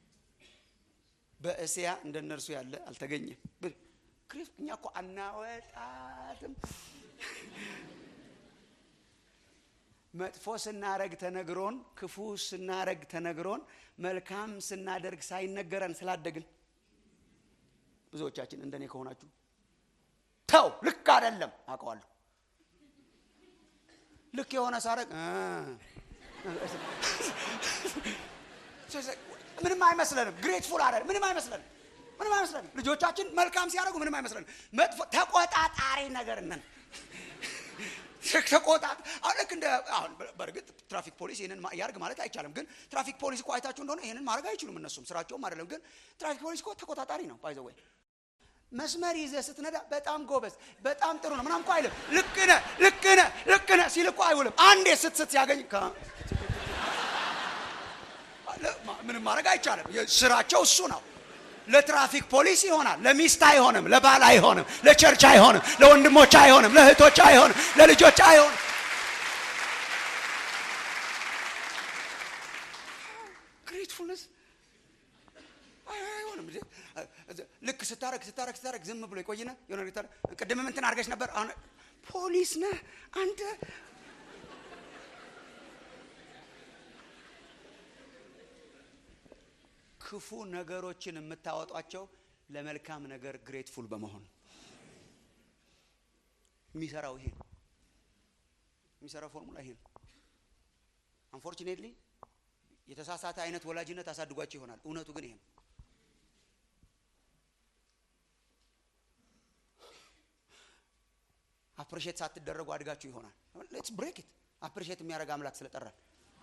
በእስያ እንደ እነርሱ ያለ አልተገኘም ብ- ክሪስ እኛ እኮ አናወጣትም መጥፎ ስናረግ ተነግሮን ክፉ ስናረግ ተነግሮን መልካም ስናደርግ ሳይነገረን ስላደግን ብዙዎቻችን እንደኔ ከሆናችሁ ተው ልክ አይደለም አውቀዋለሁ ልክ የሆነ ሳረግ እ ምንም አይመስለንም ግሬትፉል አይደል ምንም አይመስለንም ምንም አይመስለንም ልጆቻችን መልካም ሲያደርጉ ምንም አይመስለንም መጥፎ ተቆጣጣሪ ነገር ነን ተቆጣጥ አሁን ልክ እንደ አሁን በእርግጥ ትራፊክ ፖሊስ ይህንን ማ- ያርግ ማለት አይቻልም ግን ትራፊክ ፖሊስ እኮ አይታችሁ እንደሆነ ይህንን ማድረግ አይችሉም እነሱም ስራቸውም አይደለም ግን ትራፊክ ፖሊስ እኮ ተቆጣጣሪ ነው ባይዘወይ መስመር ይዘህ ስትነዳ በጣም ጎበዝ በጣም ጥሩ ነው ምናምን እኮ አይልም ልክ ነህ ልክ ነህ ልክ ነህ ሲል እኮ አይውልም አንዴ ስትስት ሲያገኝ ከ- ለ- ማ- ምንም ማድረግ አይቻልም የ- ስራቸው እሱ ነው ለትራፊክ ፖሊስ ይሆናል ለሚስት አይሆንም ለባል አይሆንም ለቸርች አይሆንም ለወንድሞች አይሆንም ለእህቶች አይሆንም ለልጆች አይሆንም ግሬትፉልነስ አይሆንም እንዴ? ልክ ስታረግ ስታረግ ስታረግ ዝም ብሎ ይቆይና የሆነ ነገር ታረ- ቅድምም እንትን አድርገሽ ነበር አሁን ፖሊስ ነህ አንተ ክፉ ነገሮችን የምታወጧቸው ለመልካም ነገር ግሬትፉል በመሆን የሚሰራው ይሄ ነው የሚሰራው ፎርሙላ ይሄ ነው አንፎርቹኔትሊ የተሳሳተ አይነት ወላጅነት አሳድጓቸው ይሆናል እውነቱ ግን ይሄ ነው አፕሪሼት ሳትደረጉ አድጋችሁ ይሆናል ሌትስ ብሬክ ኢት አፕሪሼት የሚያደርግ አምላክ ስለጠራል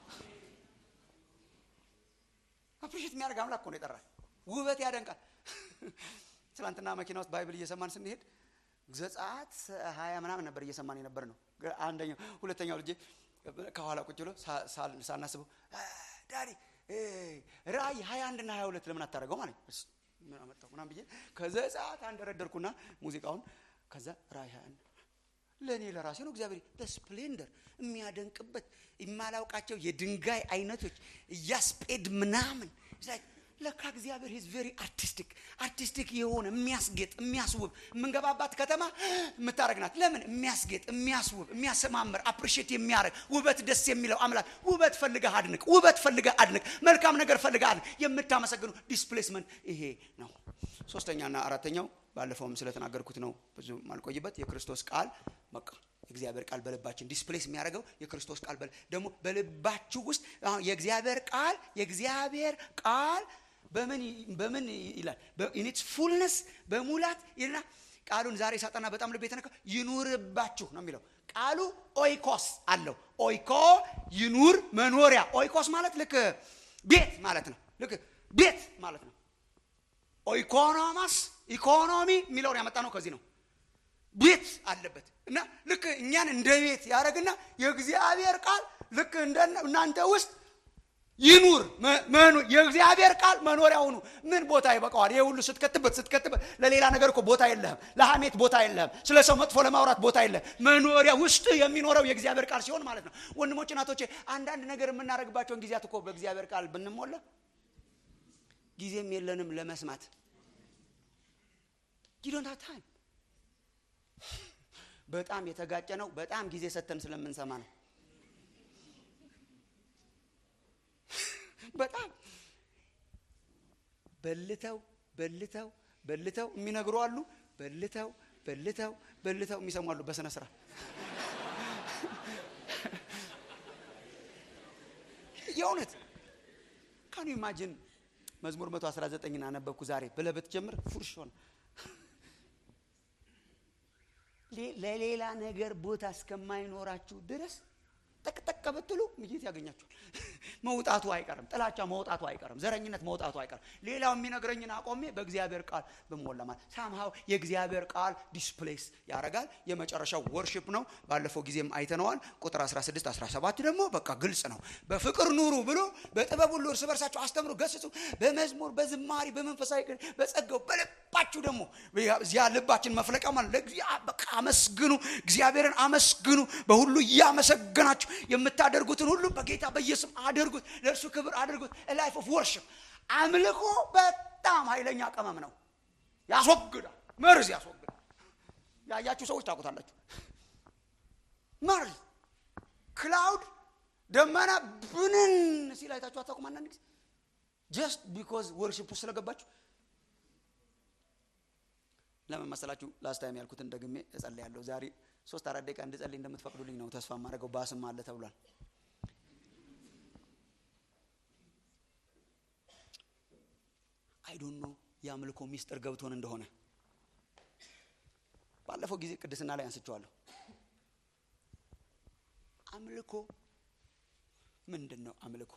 አፕሪሼት የሚያደርግ አምላክ እኮ ነው የጠራል ውበት ያደንቃል ትናንትና መኪና ውስጥ ባይብል እየሰማን ስንሄድ ዘጸአት ሀያ ምናምን ነበር እየሰማን የነበር ነው አንደኛው ሁለተኛው ልጄ ከኋላ ቁጭ ብሎ ሳ- ሳል- ሳናስበው "አ፣ ዳዲ እ፣ ራእይ ሀያ አንድ እና ሀያ ሁለት ለምን አታደርገው ማለት ነው። እስ- ምን አመጣው ምናምን ብዬ ከዘጸአት አንደረደርኩና ሙዚቃውን ከዛ ራእይ ሀያ አንድ ለእኔ ለራሴ ነው እግዚአብሔር በስፕሌንደር የሚያደንቅበት የማላውቃቸው የድንጋይ አይነቶች እያስጴድ ምናምን It's like ለካ እግዚአብሔር ሂዝ ቬሪ አርቲስቲክ አርቲስቲክ የሆነ የሚያስጌጥ የሚያስውብ የምንገባባት ከተማ የምታደረግ ናት ለምን የሚያስጌጥ የሚያስውብ የሚያሰማምር አፕሪሼት የሚያደርግ ውበት ደስ የሚለው አምላክ ውበት ፈልገህ አድንቅ ውበት ፈልገህ አድንቅ መልካም ነገር ፈልገህ አድንቅ የምታመሰግኑ ዲስፕሌስመንት ይሄ ነው ሶስተኛና አራተኛው ባለፈውም ስለተናገርኩት ነው ብዙ ማልቆይበት የክርስቶስ ቃል በቃ የእግዚአብሔር ቃል በልባችን ዲስፕሌስ የሚያደርገው የክርስቶስ ቃል በል- ደግሞ በልባችሁ ውስጥ አሁን የእግዚአብሔር ቃል የእግዚአብሔር ቃል በምን በምን ይላል ኢኒትስ ፉልነስ በሙላት ይልና ቃሉን ዛሬ ሳጠና በጣም ልብ የተነካ ይኑርባችሁ ነው የሚለው ቃሉ ኦይኮስ አለው ኦይኮ ይኑር መኖሪያ ኦይኮስ ማለት ልክ ቤት ማለት ነው ልክ ቤት ማለት ነው ኦይኮኖማስ ኢኮኖሚ የሚለውን ያመጣ ነው ከዚህ ነው ቤት አለበት እና ልክ እኛን እንደ ቤት ያደረግና የእግዚአብሔር ቃል ልክ እናንተ ውስጥ ይኑር የእግዚአብሔር ቃል መኖሪያ ሁኑ ምን ቦታ ይበቃዋል ይህ ሁሉ ስትከትበት ስትከትበት ለሌላ ነገር እኮ ቦታ የለህም ለሐሜት ቦታ የለህም ስለ ሰው መጥፎ ለማውራት ቦታ የለህም መኖሪያ ውስጥ የሚኖረው የእግዚአብሔር ቃል ሲሆን ማለት ነው ወንድሞች እናቶቼ አንዳንድ ነገር የምናደርግባቸውን ጊዜያት እኮ በእግዚአብሔር ቃል ብንሞላ ጊዜም የለንም ለመስማት ጊዶንታ ታይም በጣም የተጋጨ ነው በጣም ጊዜ ሰተን ስለምንሰማ ነው በጣም በልተው በልተው በልተው የሚነግሩ አሉ በልተው በልተው በልተው የሚሰሙ አሉ በስነ ስርዓት የእውነት ካኑ ኢማጅን መዝሙር 119 አነበብኩ ዛሬ ብለህ ብትጀምር ፉርሽ ሆነ ለሌላ ነገር ቦታ እስከማይኖራችሁ ድረስ ጠቅጠቅ ብትሉ ምጌት ያገኛችኋል መውጣቱ አይቀርም ጥላቻ መውጣቱ አይቀርም ዘረኝነት መውጣቱ አይቀርም ሌላው የሚነግረኝን አቆሜ በእግዚአብሔር ቃል ብሞላ ማለት ሳምሃው የእግዚአብሔር ቃል ዲስፕሌስ ያደርጋል የመጨረሻው ወርሽፕ ነው ባለፈው ጊዜም አይተነዋል ቁጥር 16 17 ደግሞ በቃ ግልጽ ነው በፍቅር ኑሩ ብሎ በጥበብ ሁሉ እርስ በርሳችሁ አስተምሩ ገስጹ በመዝሙር በዝማሪ በመንፈሳዊ በጸጋው በልባችሁ ደግሞ እዚያ ልባችን መፍለቂያ ማለት በቃ አመስግኑ እግዚአብሔርን አመስግኑ በሁሉ እያመሰገናችሁ የምታደርጉትን ሁሉ በጌታ በኢየሱስ አድርጉት ለእርሱ ክብር አድርጉት ላይፍ ኦፍ ወርሽፕ አምልኮ በጣም ኃይለኛ ቅመም ነው ያስወግዳል መርዝ ያስወግዳል ያያችሁ ሰዎች ታውቁታላችሁ መርዝ ክላውድ ደመና ብንን ሲል አይታችሁ አታውቁም አንዳንድ ጊዜ ጀስት ቢኮዝ ወርሽፕ ውስጥ ስለገባችሁ ለምን መሰላችሁ ላስት ታይም ያልኩትን ደግሜ እጸልያለሁ ዛሬ ሶስት አራት ደቂቃ እንድጸልይ እንደምትፈቅዱልኝ ነው ተስፋ የማደርገው ባስም አለ ተብሏል አይዶን ነው የአምልኮ ሚስጥር ገብቶን እንደሆነ ባለፈው ጊዜ ቅድስና ላይ አንስቸዋለሁ አምልኮ ምንድን ነው አምልኮ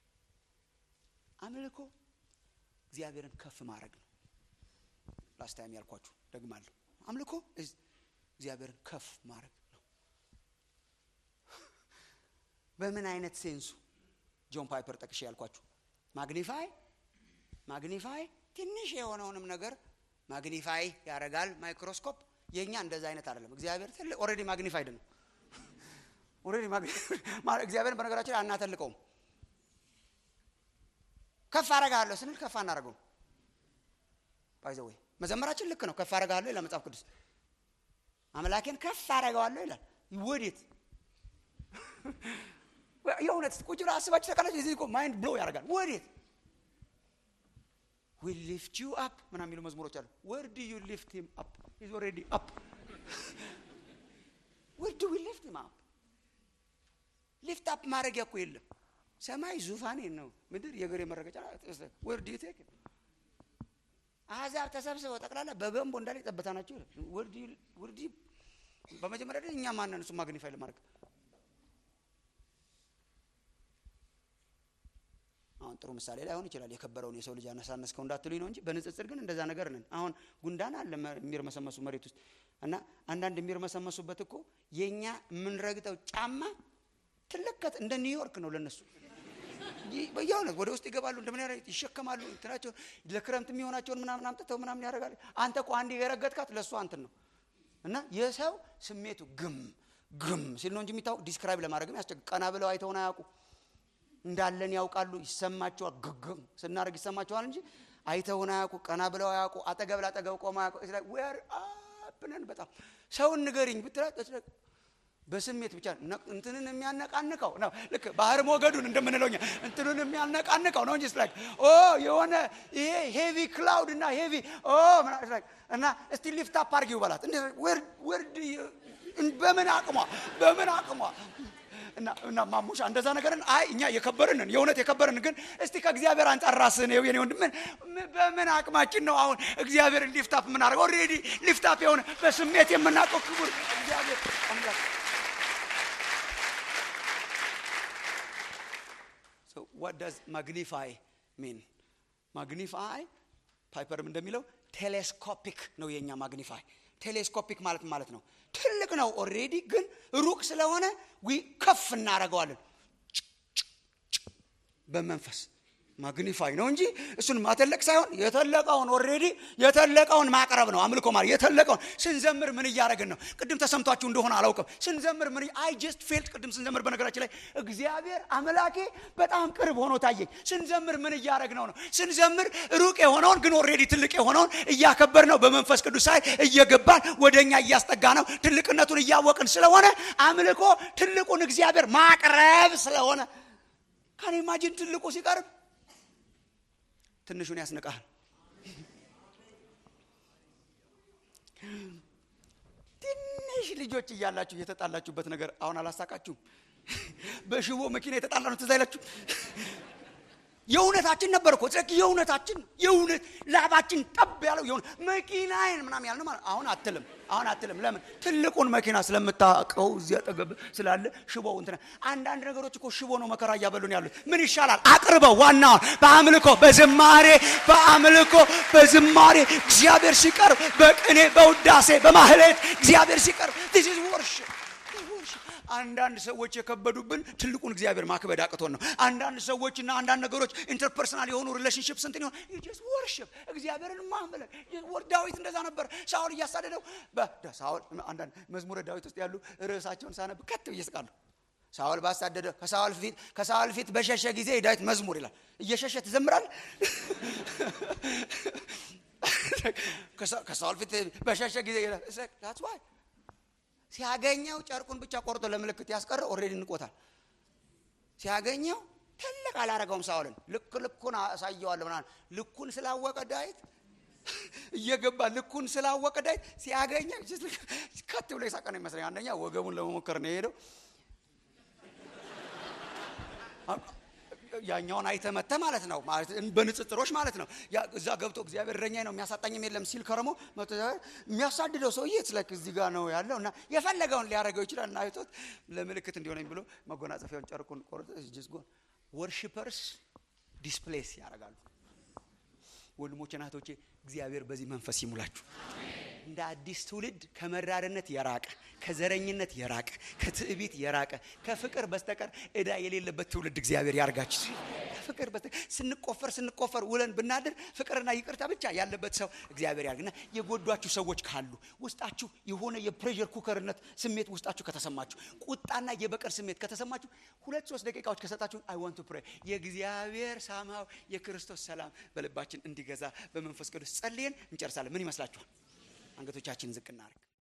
አምልኮ እግዚአብሔርን ከፍ ማድረግ ነው ላስታይም ያልኳችሁ ደግማለሁ አምልኮ እግዚአብሔርን ከፍ ማድረግ ነው በምን አይነት ሴንሱ ጆን ፓይፐር ጠቅሼ ያልኳችሁ ማግኒፋይ ማግኒፋይ ትንሽ የሆነውንም ነገር ማግኒፋይ ያደርጋል ማይክሮስኮፕ የእኛ እንደዛ አይነት አይደለም እግዚአብሔር ትልቅ ኦልሬዲ ማግኒፋይድ ነው ኦልሬዲ እግዚአብሔርን በነገራችን ላይ አናተልቀውም ከፍ አረጋለሁ ስንል ከፍ አናደርገው ባይዘወይ መዘመራችን ልክ ነው ከፍ አረጋለሁ ይላል መጽሐፍ ቅዱስ አምላኬን ከፍ አረገዋለሁ ይላል ወዴት የእውነት ቁጭ ብላ አስባችሁ ተቃላችሁ የዚህ ማይንድ ብሎ ያደርጋል ወዴት ዊ ሊፍት ዩ አፕ ምና የሚሉ መዝሙሮች አሉ ወር ዱ ዩ ሊፍት ሂም አፕ ኢዝ ኦልሬዲ አፕ ወር ዱ ዊ ሊፍት ሂም አፕ ሊፍት አፕ ማድረጊያ እኮ የለም ሰማይ ዙፋኔ ነው ምድር የእግሬ መረገጫ ወር ዱ ዩ ቴክ አሕዛብ ተሰብስበው ጠቅላላ በገንቦ እንዳለ ጠበታ ናቸው ወርዲ በመጀመሪያ ደረጃ እኛ ማንን እሱ ማግኒፋይ ለማድረግ አሁን ጥሩ ምሳሌ ላይሆን ይችላል የከበረውን የሰው ልጅ አነሳነስከው እንዳትሉኝ ነው እንጂ በንጽጽር ግን እንደዛ ነገር ነን አሁን ጉንዳን አለ የሚርመሰመሱ መሬት ውስጥ እና አንዳንድ የሚርመሰመሱበት እኮ የእኛ የምንረግጠው ጫማ ትልቀት እንደ ኒውዮርክ ነው ለነሱ በየእውነት ወደ ውስጥ ይገባሉ እንደምን ይሸከማሉ እንትናቸው ለክረምት የሚሆናቸውን ምናምን አምጥተው ምናምን ያደርጋሉ አንተ እኮ አንድ የረገጥካት ለእሱ አንትን ነው እና የሰው ስሜቱ ግም ግም ሲል ነው እንጂ የሚታወቅ ዲስክራይብ ለማድረግም ያስቸግ ቀና ብለው አይተውን አያውቁ እንዳለን ያውቃሉ ይሰማቸዋል ግግም ስናደርግ ይሰማቸዋል እንጂ አይተውን አያውቁ ቀና ብለው አያውቁ አጠገብ ላጠገብ ቆመ አያውቁ ዌር አፕነን በጣም ሰውን ንገሪኝ ብትላት በስሜት ብቻ እንትንን የሚያነቃንቀው ነው ልክ ባህር ሞገዱን እንደምንለው እንትኑን የሚያነቃንቀው ነው እንጂ ላይክ ኦ የሆነ ይሄ ሄቪ ክላውድ እና ሄቪ ኦ እና እስቲ ሊፍት አፕ አርጊው በላት ወርድ በምን አቅሟ በምን አቅሟ እና እና ማሙሻ እንደዛ ነገርን አይ እኛ የከበርንን የእውነት የከበርን ግን እስቲ ከእግዚአብሔር አንጻር ራስህን የው የኔ ወንድም ምን- በምን አቅማችን ነው አሁን እግዚአብሔርን ሊፍታፕ የምናደርገው? ኦልሬዲ ሊፍታፕ የሆነ በስሜት የምናውቀው ክቡር እግዚአብሔር አምላክ So what does magnify mean? ማግኒፋይ ፓይፐርም እንደሚለው ቴሌስኮፒክ ነው የኛ ማግኒፋይ። ቴሌስኮፒክ ማለት ምን ማለት ነው? ትልቅ ነው ኦልሬዲ፣ ግን ሩቅ ስለሆነ ዊ ከፍ እናደርገዋለን በመንፈስ ማግኒፋይ ነው እንጂ እሱን ማተለቅ ሳይሆን የተለቀውን ኦልሬዲ የተለቀውን ማቅረብ ነው አምልኮ ማለት የተለቀውን ስንዘምር ምን እያደረግን ነው ቅድም ተሰምቷችሁ እንደሆነ አላውቅም ስንዘምር ምን አይ ጀስት ፌልት ቅድም ስንዘምር በነገራችን ላይ እግዚአብሔር አምላኬ በጣም ቅርብ ሆኖ ታየኝ ስንዘምር ምን እያደረግነው ነው ስንዘምር ሩቅ የሆነውን ግን ኦልሬዲ ትልቅ የሆነውን እያከበር ነው በመንፈስ ቅዱስ ኃይል እየገባን ወደኛ እያስጠጋ ነው ትልቅነቱን እያወቅን ስለሆነ አምልኮ ትልቁን እግዚአብሔር ማቅረብ ስለሆነ ካን ኢማጂን ትልቁ ሲቀርብ ትንሹን ያስንቃል ትንሽ ልጆች እያላችሁ የተጣላችሁበት ነገር አሁን አላሳቃችሁም በሽቦ መኪና የተጣላ ነው ትዝ አይላችሁ የእውነታችን ነበር እኮ ጽድቅ የእውነታችን የእውነት ላባችን ጠብ ያለው የሆነ መኪናዬን ምናምን ያልነው ማለት አሁን አትልም አሁን አትልም ለምን ትልቁን መኪና ስለምታውቀው እዚያ ጠገብ ስላለ ሽቦው እንትና አንዳንድ ነገሮች እኮ ሽቦ ነው መከራ እያበሉን ያሉት ምን ይሻላል አቅርበው ዋናውን በአምልኮ በዝማሬ በአምልኮ በዝማሬ እግዚአብሔር ሲቀርብ በቅኔ በውዳሴ በማህሌት እግዚአብሔር ሲቀርብ this is worship አንዳንድ ሰዎች የከበዱብን ትልቁን እግዚአብሔር ማክበድ አቅቶን ነው አንዳንድ ሰዎችና አንዳንድ ነገሮች ኢንተርፐርሰናል የሆኑ ሪሌሽንሽፕ ስንት ሆን ጀስት ወርሽፕ እግዚአብሔርን ማምለክ ዳዊት እንደዛ ነበር ሳውል እያሳደደው ሳውል አንዳንድ መዝሙረ ዳዊት ውስጥ ያሉ ርዕሳቸውን ሳነብ ከት ብዬ እስቃለሁ ሳውል ባሳደደ ከሳውል ፊት ከሳውል ፊት በሸሸ ጊዜ የዳዊት መዝሙር ይላል እየሸሸ ትዘምራል ከሳውል ፊት በሸሸ ጊዜ ይላል that's why ሲያገኘው ጨርቁን ብቻ ቆርጦ ለምልክት ያስቀረ ኦሬዲ እንቆታል ሲያገኘው ትልቅ አላረገውም ሳውልን ልክ ልኩን አሳየዋለሁ ምናምን ልኩን ስላወቀ ዳዊት እየገባ ልኩን ስላወቀ ዳዊት ሲያገኘው ከት ብሎ የሳቀ ነው ይመስለኝ አንደኛ ወገቡን ለመሞከር ነው የሄደው ያኛውን አይተመተ ማለት ነው በንጽጽሮች ማለት ነው እዛ ገብቶ እግዚአብሔር እረኛዬ ነው የሚያሳጣኝም የለም ሲል ከረሞ የሚያሳድደው ሰውዬ ስላክ እዚህ ጋር ነው ያለው እና የፈለገውን ሊያደርገው ይችላል እና አይቶት ለምልክት እንዲሆነኝ ብሎ መጎናጸፊያውን ጨርቁን ቆርጦ ጅስጎን ወርሽፐርስ ዲስፕሌስ ያደርጋሉ ወንድሞቼ ናቶቼ እግዚአብሔር በዚህ መንፈስ ይሙላችሁ እንደ አዲስ ትውልድ ከመራርነት የራቀ ከዘረኝነት የራቀ ከትዕቢት የራቀ ከፍቅር በስተቀር እዳ የሌለበት ትውልድ እግዚአብሔር ያርጋችሁ ከፍቅር በስተቀር ስንቆፈር ስንቆፈር ውለን ብናድር ፍቅርና ይቅርታ ብቻ ያለበት ሰው እግዚአብሔር ያርግና የጎዷችሁ ሰዎች ካሉ ውስጣችሁ የሆነ የፕሬር ኩከርነት ስሜት ውስጣችሁ ከተሰማችሁ ቁጣና የበቀል ስሜት ከተሰማችሁ ሁለት ሶስት ደቂቃዎች ከሰጣችሁ አይ ዋንት ፕሬ የእግዚአብሔር ሳማው የክርስቶስ ሰላም በልባችን እንዲገዛ በመንፈስ ቅዱስ ጸልየን እንጨርሳለን ምን ይመስላችኋል አንገቶቻችን ዝቅ እናርግ